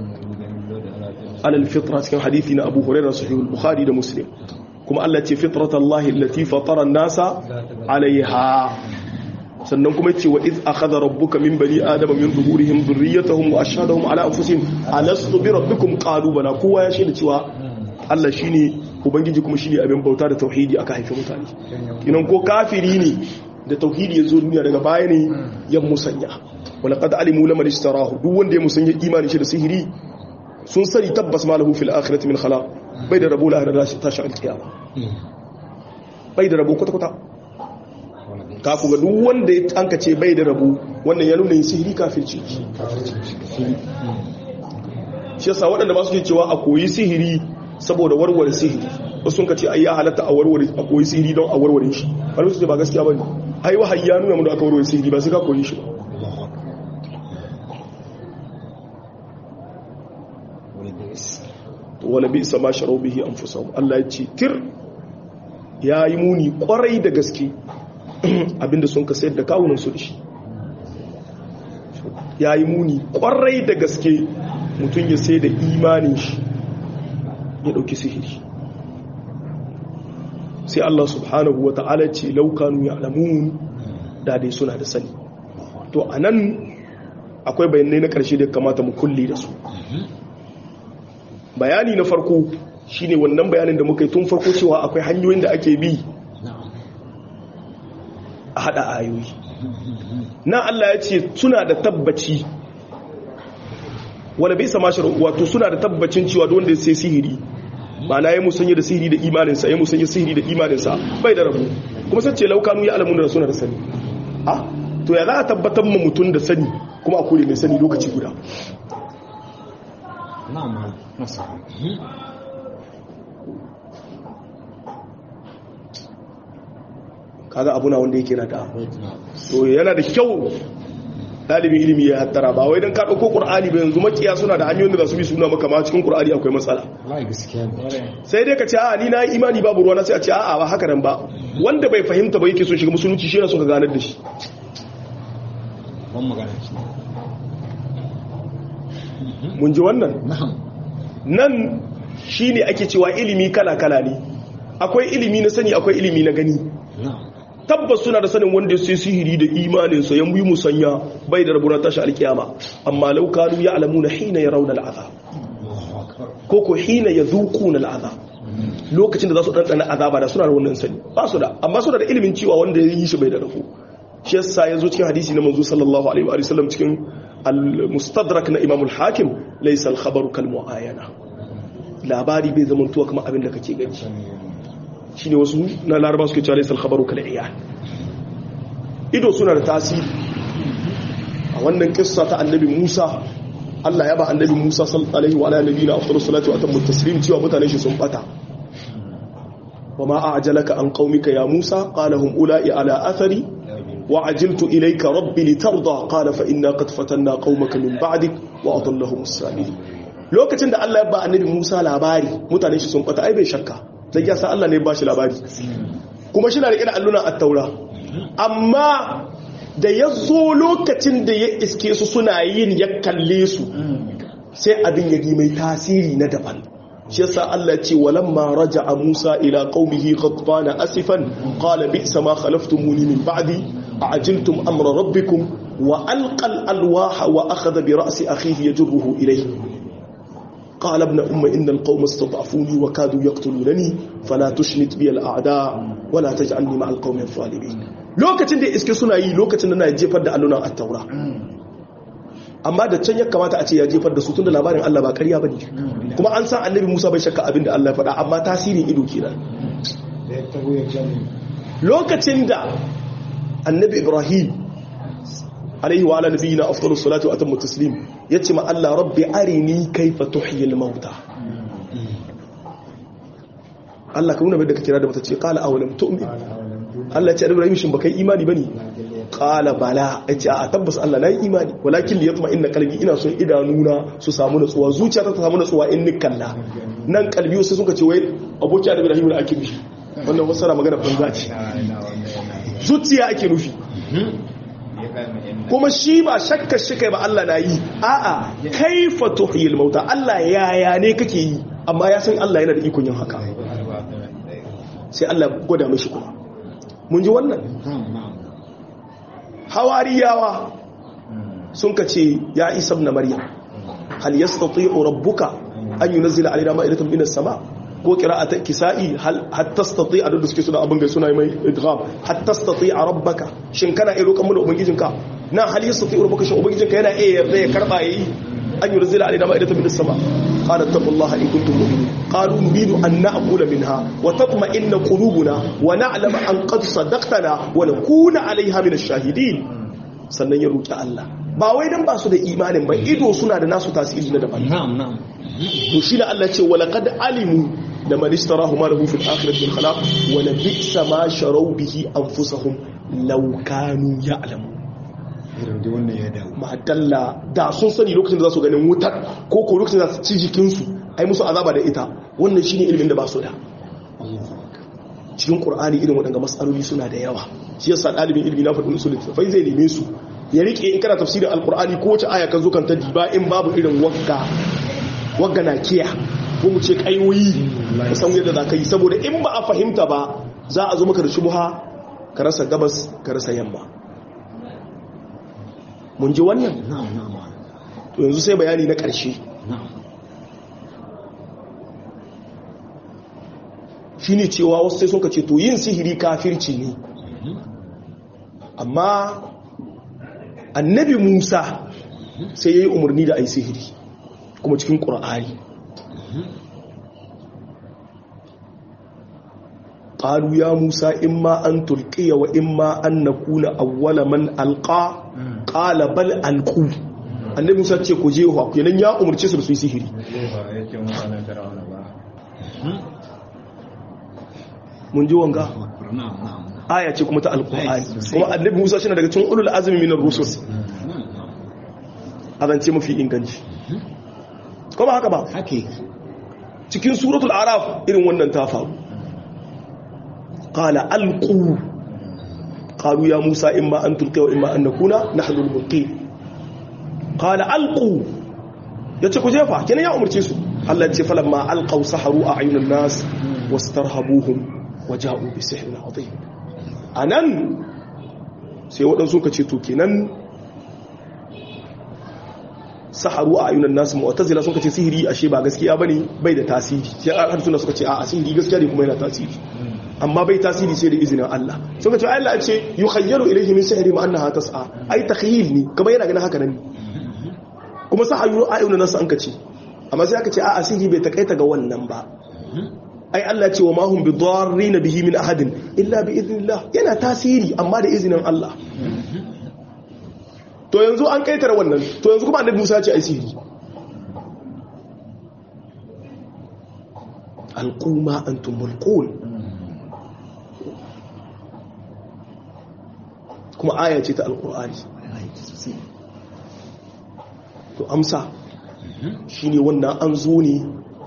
alal fitra cikin hadithi na Abu Hurairah sahih al-Bukhari da Muslim kuma Allah ce fitratallahi allati fatara an-nasa alaiha sannan kuma ce wa iz akhadha rabbuka min bani adama min zuhurihim dhurriyyatahum wa ashhadahum ala anfusihim alastu bi rabbikum qalu bala kowa ya shaida cewa Allah shine ubangiji kuma shine abin bauta da tauhidi aka haife mutane kinan ko kafiri ne da tauhidi ya zo duniya daga baya ne ya musanya walaqad alimu laman ishtarahu duk wanda ya musanya imani shi da sihiri sun sani tabbas ma lahu fil akhirati min khalaq bai da rabo la da tashi alkiyama bai da rabo kwata kwata ka ku ga duk wanda ya anka ce bai da rabo wannan ya nuna yin sihiri kafirci shi yasa waɗanda ba su ke cewa a koyi sihiri saboda warware sihiri wasu sun ka ce ai ya halatta a warware a koyi sihiri don a warware shi wani su ce ba gaskiya bane ai wahayi ya nuna mu da aka warware sihiri ba sai ka koyi shi ba wala bi sama sharau bihi anfusahum Allah ya ce tir yayi muni kwarai da gaske abinda sun ka sayar da kawunan su da shi yayi muni kwarai da gaske mutum ya sai da imanin shi ya dauki sihiri sai Allah subhanahu wa ta'ala ce laukanu ya alamun da dai suna da sani to a nan akwai bayanai na ƙarshe da kamata mu kulle da su bayani na farko shine wannan bayanin da muka yi tun farko cewa akwai hanyoyin da ake bi a hada ayoyi na Allah ya ce suna da tabbaci wanda bai sama shi wato suna da tabbacin cewa wanda sai sihiri ma'ana ya musanya da sihiri da imaninsa ya musanya sihiri da imaninsa bai da rabu kuma sai ce laukanu ya alamun da suna da sani a to ya za a tabbatar ma mutum da sani kuma a kore mai sani lokaci guda kaga abu na wanda yake na da to yana da kyau dalibin ilimi ya hattara ba wai don ka ɗauko ƙur'ani ba yanzu makiya suna da hanyoyin da za su bi suna maka ma cikin ƙur'ani akwai matsala sai dai ka ce a ni na yi imani babu ruwa na sai a ce a ba haka nan ba wanda bai fahimta ba yake so shiga musulunci shi yana so ka ganar da shi mun ji wannan nan shi ne ake cewa ilimi kala-kala ne akwai ilimi na sani akwai ilimi na gani tabbas suna da sanin wanda sai sihiri da imaninsa ya yi musanya bai da rabunar tashi alkiyama amma laukanu ya alamu na hina ya rauna al'aza ko ko hina ya zuku na al'aza lokacin da za su ɗanɗana azaba da suna da wannan sani ba su da amma suna da ilimin cewa wanda ya yi shi bai da rafu shi yasa ya zo cikin hadisi na manzo sallallahu alaihi wa sallam cikin al-mustadrak na imam al-hakim laysa al-khabaru kal mu'ayana labari bai zama tuwa kamar abin da kake gani shine wasu na laraba suke cewa laysa al-khabaru kal iyan ido suna da tasiri a wannan kissa ta annabi Musa Allah ya ba annabi Musa sallallahu alaihi wa alihi nabiyina afdalus salatu wa atammu taslim cewa mutane shi sun bata وما أعجلك عن قومك يا موسى قال هم أولئي على أثري وعجلت إليك ربي لترضى قال فإنا قد فتنا قومك من بعدك وأضلهم السامري lokacin da Allah ya ba annabi Musa labari mutane shi sun fata ai bai shakka dan ya san Allah ne ya ba shi labari kuma shi na rike da alluna at-taura amma da ya zo lokacin da ya iske su suna yin ya kalle su sai abin ya mai tasiri na daban shi yasa Allah ce walamma raja'a Musa ila qaumihi ghadbana asifan qala bi'sa ma khalaftumuni min ba'di a'jiltum amra rabbikum wa alqa al-alwaha wa akhadha bi ra'si akhihi yajruhu ilayhi قال ابن أم إن القوم استضعفوني وكادوا يقتلونني فلا تشمت بي الأعداء ولا تجعلني مع القوم الظالمين lokacin da iske suna yi lokacin da na jefar da allunan attaura amma da can ya kamata a ce ya jefar da su tun da labarin Allah ba ƙarya bane kuma an san annabi Musa bai shakka abin da Allah ya faɗa amma tasirin ido kenan lokacin da annabi Ibrahim alaihi wa ala nabiyina afdalus salatu wa atammu taslim yace ma Allah rabbi arini kaifa tuhyil mauta Allah ka nuna bai da ka kira da mata ce qala awalam tu'min Allah ya ce Ibrahim shin baka yi imani bane qala bala yace a tabbas Allah na yi imani walakin liyatma inna qalbi ina son idanuna su samu natsuwa zuciyata ta samu natsuwa in ni kalla nan kalbi sai suka ce wai aboki da Ibrahim da ake nufi wannan wasara magana banza ce zuciya ake nufi kuma shi ba shakka shi kai ba Allah na yi a'a kaifa tuhyil mauta Allah yaya ne kake yi amma ya san Allah yana da ikon yin haka sai Allah gwada mishi kuma mun ji wannan hawariyawa sun ka ce ya isa na maryam hal yastati'u rabbuka an yunzila alaina ma'idatan minas sama ko qira'ata kisa'i hal hatta tastati a da suke suna abin gai suna mai idgham hatta tastati a rabbaka shin kana iya roƙon mana ubangijinka na hal yastati rabbuka shin ubangijinka yana iya yarda ya karba yayi an yunzila alaina ma'idatan minas sama قال اتقوا الله إن كنتم مؤمنين قالوا نريد أن نأكل منها وتطمئن قلوبنا ونعلم أن قد صدقتنا ونكون عليها من الشاهدين sannan ya roƙi Allah ba wai dan ba su da imanin ba ido suna da nasu tasiri na daban na'am na'am to shi da Allah ce wala qad alimu da man istarahu ma lahu fil akhirati min khalaq wa la bi'sa ma sharaw bihi anfusahum law kanu ya'lamun irin da wannan ya dawo madalla da sun sani lokacin da za su ganin wutar ko ko lokacin da za su ci jikinsu ai musu azaba da ita wannan shine ilimin da ba su da cikin qur'ani irin waɗanda matsaloli suna da yawa shi yasa ɗalibin ilimi na faɗin usul fai zai neme su ya rike in kana tafsirin alqur'ani ko wace aya kan zo kan ta diba in babu irin wagga wagga na kiya ko mu ce kayoyi ka san yadda za ka yi saboda in ba a fahimta ba za a zo maka da shubha ka rasa gabas ka rasa yamma mun ji wannan na'am na'am to yanzu sai bayani na ƙarshe na'am shi ne cewa wasu sai sun ka ce to yin sihiri kafirci ne amma annabi musa sai ya yi umarni da a yi sihiri kuma cikin ƙura'ani ƙalu ya musa in ma an tulkiya wa in ma an na kuna awwala man alƙa ƙala bal alƙu annabi musa ce ku je wa kenan ya umarce su da su yi sihiri mun ji wanga na'am na'am aya ce kuma ta alƙur'ani kuma annabi musa shi na daga cikin ulul azumi minar rusul a zance mafi inganci kuma haka ba haka yake cikin suratul araf irin wannan ta faru qala alqu qalu ya musa imma an tulqiya wa imma an nakuna nahnu al-mulqin qala alqu yace ku jefa kenan ya umurce su Allah ya ce falamma alqaw saharu a'yunan nas wastarhabuhum waja'u bi sihrin adhim anan sai waɗansu ka ce to kenan saharu a ayunan nasu mu'tazila sun kace sihiri ashe ba gaskiya bane bai da tasiri sai har suna suka ce a sihiri gaskiya ne kuma yana tasiri amma bai tasiri sai da izinin Allah sun kace Allah ya ce yukhayyaru ilayhi min sihri ma annaha tas'a ai takhyil ne kuma yana ganin haka nan kuma saharu a ayunan nasu an kace amma sai aka ce a sihiri bai takaita ga wannan ba ai Allah ce wa ma hum bidarrin bihi min ahadin illa bi idnillah yana tasiri amma da izinin Allah to yanzu an kaitara wannan to yanzu kuma annabi Musa ya ce ai sihiri alquma antum mulqun kuma aya ce ta alqur'ani to amsa shine wannan an zo ne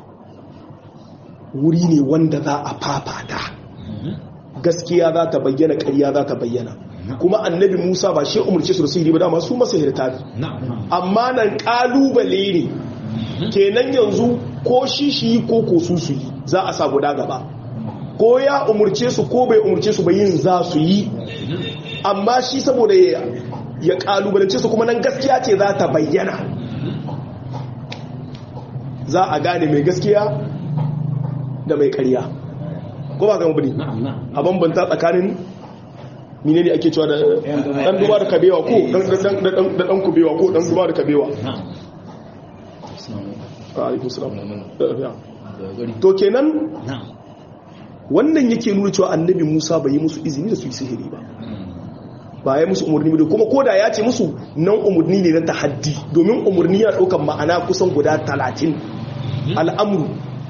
wuri ne wanda za a fafata gaskiya za ta bayyana ƙarya za ta bayyana kuma annabi musa ba shi umarci su da sihiri ba dama su masahirta ne amma nan kalubale ne kenan yanzu ko shi shi ko ko su su yi za a sa guda gaba ko ya umarce su ko bai umarce su ba yin za su yi amma shi saboda ya kalubalance su kuma nan gaskiya ce za ta bayyana za a gane mai gaskiya da mai ƙarya ko ba gama bane na'am na'am a bambanta tsakanin mine ne ake cewa da dan duba da kabewa ko dan dan dan kubewa ko dan duba da kabewa na'am assalamu alaikum salam alaikum da gari to kenan na'am wannan yake nuna cewa annabi Musa bai yi musu izini da su yi sihiri ba ba ya musu umarni ba kuma koda ya ce musu nan umarni ne na tahaddi domin umarni yana ɗaukar ma'ana kusan guda talatin al'amuru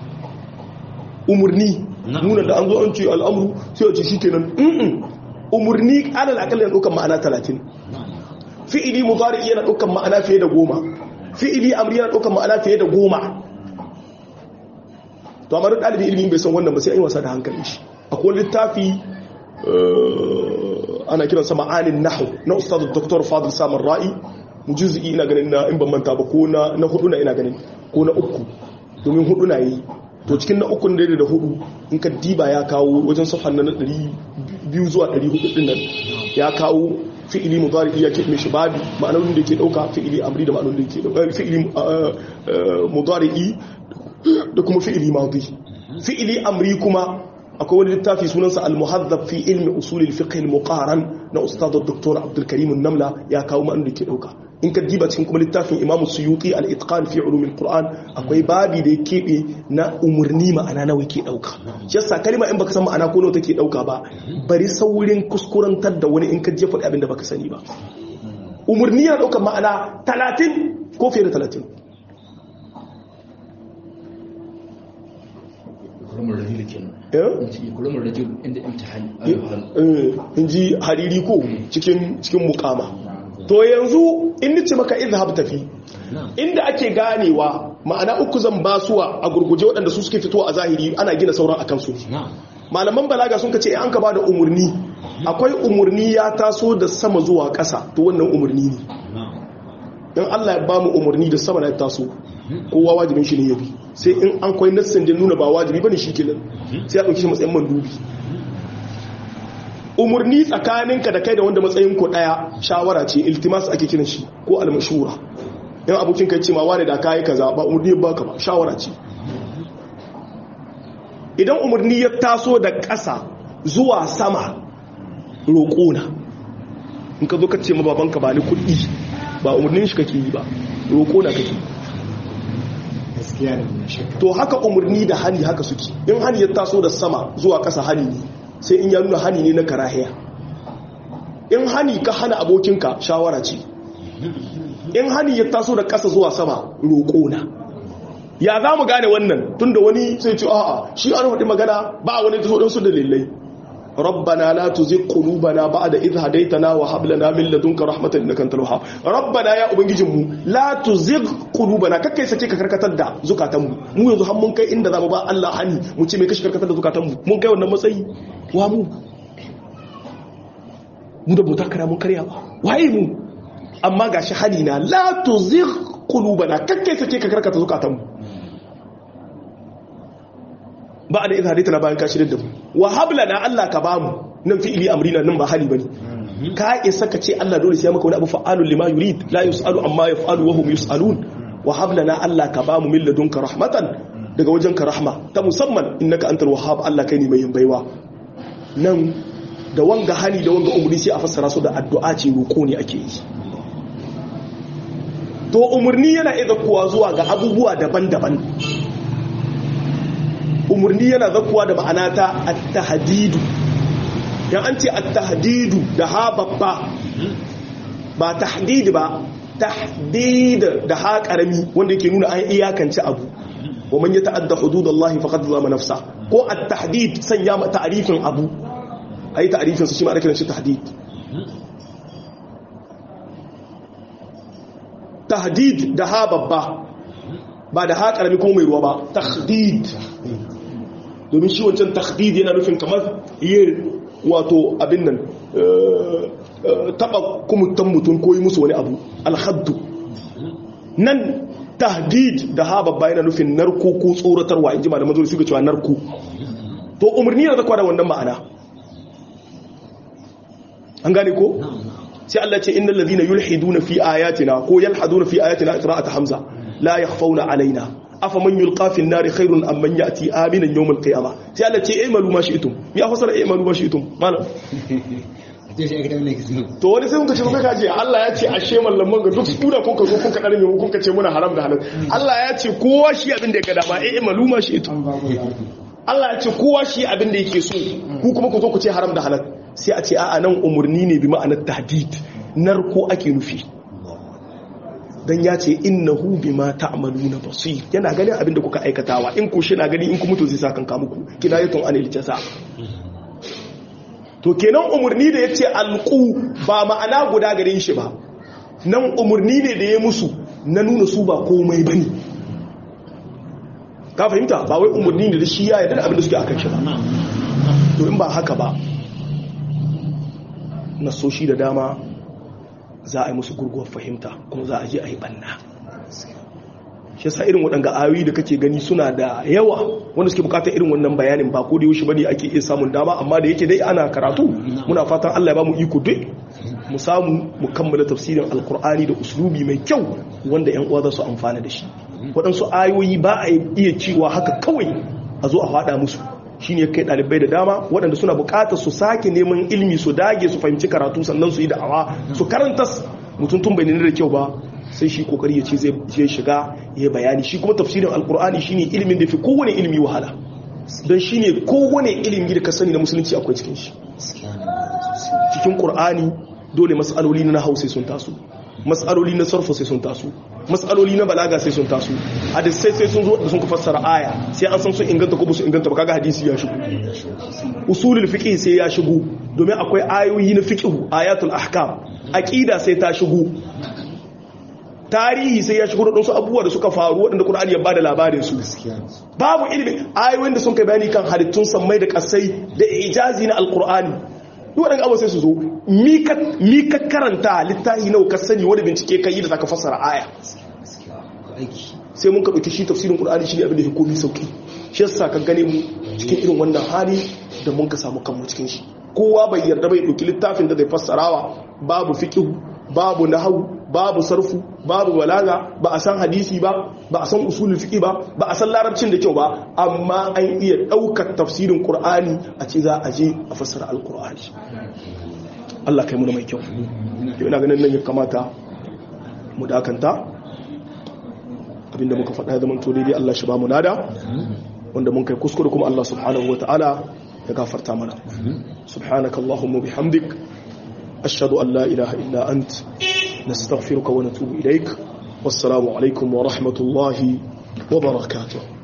umarni Na'am. nuna da an zo an ce al'amuru sai a ce shi kenan mm umarni alal akalla yana ɗaukar ma'ana talatin fi'ili mudari yana ɗaukar ma'ana fiye da goma fi'ili amri yana ɗaukar ma'ana fiye da goma to amma duk ɗalibin ilimin bai san wannan ba sai an yi wasa da hankalin shi akwai littafi eh, ana kiran sa ma'anin nahu na ustaz dr fadil samar ra'i mujizi ina ganin na in ban manta ba ko na na hudu na ina ganin ko na uku domin hudu na yi to cikin na uku da da hudu in ka diba ya kawo wajen safhan na 200 zuwa 400 din nan ya kawo fi'ili mudari ya ke mishi babi ma'anonin da ke dauka fi'ili amri da ma'anonin da ke dauka fi'ili eh, eh, mudari da kuma fi'ili madi fi'ili amri kuma akwai wani littafi sunansa al-muhaddab fi ilmi usul al-fiqh al-muqaran na ustad dr abdul karim an-namla ya kawo ma'an da ke dauka in ka diba cikin kuma littafin imam suyuti al-itqan fi ulum al-quran akwai babi da ya kebe na umurni ma'ana nawa ke dauka shi yasa kalma in baka san ma'ana ko nawa take dauka ba bari saurin kuskurantar da wani in ka je faɗi abin da baka sani ba umurni ya dauka ma'ana 30 ko fiye da 30 kulumar rajul kenan eh in ce kulumar rajul inda imtihani Eh, in ji hariri ko cikin cikin mukama to yanzu in nace maka izhab tafi na'am inda ake ganewa ma'ana uku zan basuwa a gurguje waɗanda su suke fitowa a zahiri ana gina sauran akan su na'am malaman balaga sun kace an ka ba da umurni akwai umurni ya taso da sama zuwa ƙasa to wannan umurni ne na'am in Allah ya ba mu umurni da sama na ya taso kowa wajibin shi ne ya bi sai in an kwai nassin da nuna ba wajibi bane shi kenan sai ya dauki shi matsayin mandubi umurni tsakaninka da kai da wanda matsayin ku daya shawara ce iltimas ake kiran shi ko almashura in abokin kai ce ma wani da kai kaza ba umurni ba ka ba shawara ce idan umurni ya taso da ƙasa zuwa sama roƙona in ka zo ka ce ma babanka ba ni kuɗi ba umurnin shi kake yi ba roƙona kake yi gaskiya ne mai shakka to haka umarni da hani haka suke in hani ya taso da sama zuwa ƙasa hani ne sai in ya nuna hani ne na karahiya in hani ka hana abokinka shawara ce in hani ya taso da ƙasa zuwa sama roƙona ya za mu gane wannan tunda wani sai ce a'a shi an faɗi magana ba wani taso ɗansu dalilai ربنا لا تزغ قلوبنا بعد إذ هديتنا وهب لنا من لدنك رحمة إنك أنت الوهاب ربنا يا ubangijinmu la tuzigh qulubana kakkai sake ka karkatar da zukatanmu mu yanzu har mun kai inda zamu ba Allah hani mu ce me kashi karkatar da zukatanmu mun kai wannan matsayi wa mu mu da bauta kara mun karya ba waye mu amma gashi hani na la tuzigh qulubana kakkai sake ka karkata zukatanmu ba da idha haditana bayan ka shirin da mu wa hablana Allah ka bamu nan fi'ili amrina nan ba hali bane ka isa ka ce Allah dole sai maka wani abu fa'alun lima yurid la yusalu amma yaf'alu wa hum yusalun wa hablana Allah ka bamu min ladunka rahmatan daga wajenka rahma ta musamman innaka antal wahhab Allah kai ne mai yin baiwa nan da wanga hali da wanga umri sai a fassara su da addu'a ce roko ne ake yi to umurni yana iya kuwa zuwa ga abubuwa daban-daban umarni yana zakuwa da ma'ana ta at-tahdidu yan an ce at-tahdidu da ha babba ba tahdid ba tahdid da ha karami wanda yake nuna an iyakance abu wa man yata'adda hududallahi faqad zalama nafsa ko at-tahdid sanya ma ta'rifin abu ayi ta'rifin su shi ma ake kiran shi tahdid tahdid da ha babba ba da ha karami ko mai ruwa ba tahdid domin shi wancan takhdid yana nufin kamar yin wato abin nan taba kumutan mutum ko yi musu wani abu alhaddu nan tahdid da ha babba yana nufin narko ko tsoratarwa in ji malaman zuwa suka cewa narko to umarni yana zakwa da wannan ma'ana an gane ko sai Allah ce innal ladhina yulhiduna fi ayatina ko yalhaduna fi ayatina qira'at hamza la yakhfawna alaina afa man yulqa fi an-nar khairun am man ya'ti aminan yawm al-qiyamah sai Allah ce i'malu ma shi'tum ya fasara i'malu ma shi'tum malam ce shi aikata wannan kisan to wani sai kuka ce kuka kaje Allah ya ce ashe mallaman ga duk kuna kuka zo kuka dare mu kuka ce muna haram da halal Allah ya ce kowa shi abin da ya ga dama i'malu ma shi'tum an ba mu zaɓi Allah ya ce kowa shi abin da yake so ku kuma ku zo ku ce haram da halal sai a ce a'a nan umurni ne bi ma'anar tahdid narko ake nufi dan ya ce innahu bima ta'maluna basir yana ganin abin da kuka aikatawa in ku shi na gani in ku mutu zai sa kanka muku kinayatun anil jaza to kenan umurni da yace alqu ba ma'ana guda gare shi ba nan umurni ne da ya musu na nuna su ba komai bane ka fahimta ba wai umurni ne da shi ya yarda da abin da suke akan shi ba to in ba haka ba nasoshi da dama za a yi musu gurguwar fahimta kuma za a je a yi banna shi yasa irin waɗanga ayoyi da kake gani suna da yawa wanda suke bukatar irin wannan bayanin ba ko da yaushe bane ake iya samun dama amma da yake dai ana karatu muna fatan Allah ya ba mu iko duk mu samu mu kammala tafsirin alkur'ani da uslubi mai kyau wanda yan uwa za su amfana da shi waɗansu ayoyi ba a iya cewa haka kawai a zo a faɗa musu shine kai ɗalibai da dama waɗanda suna buƙatar su sake neman ilimi su dage su fahimci karatu sannan su yi da'awa su karanta mutum tun bai nuna da kyau ba sai shi kokari ya ce zai je shiga ya bayani shi kuma tafsirin alkur'ani shine ilimin da fi kowane ilimi wahala don shine kowane ilimi da ka sani na musulunci akwai cikin shi cikin qur'ani dole mas'aloli na hausa sun taso mas'aloli na sarfa sai sun taso mas'aloli na balaga sai sun taso hadisai sai sun zo da sun ka fassara aya sai an san sun inganta ko su inganta ba kaga hadisi ya shigo usulul fiqh sai ya shigo domin akwai ayoyi na fiqh ayatul ahkam aqida sai ta shigo tarihi sai ya shigo da wasu abubuwa da suka faru waɗanda Qur'ani ya bada labarin su babu ilimi ayoyin da sun kai bayani kan halittun sammai da kasai da ijazi na alqur'ani duk waɗanda abubuwa sai su zo mi ka karanta littafi nawa ka sani wani bincike ka yi da zaka fassara aya sai mun ka ɗauki shi tafsirin Qur'ani shi ne abin da ya komi sauki shi yasa ka gane mu cikin irin wannan hali da mun ka samu kanmu cikin shi kowa bai yarda bai ɗauki littafin da zai fassarawa babu fiqh babu nahwu babu sarfu babu balaga ba a san hadisi ba ba a san usulul fiqh ba ba a san larabcin da kyau ba amma an iya daukar tafsirin qur'ani a ce za a je a fassara alqur'ani Allah kai mu da mai kyau ina ganin nan ya kamata mu dakanta abinda muka faɗa ya zama to daidai Allah shi ba mu nada wanda mun kai kuskure kuma Allah subhanahu wataala ya gafarta mana subhanakallahumma bihamdik ashhadu an la ilaha illa ant نستغفرك ونتوب إليك والسلام عليكم ورحمة الله وبركاته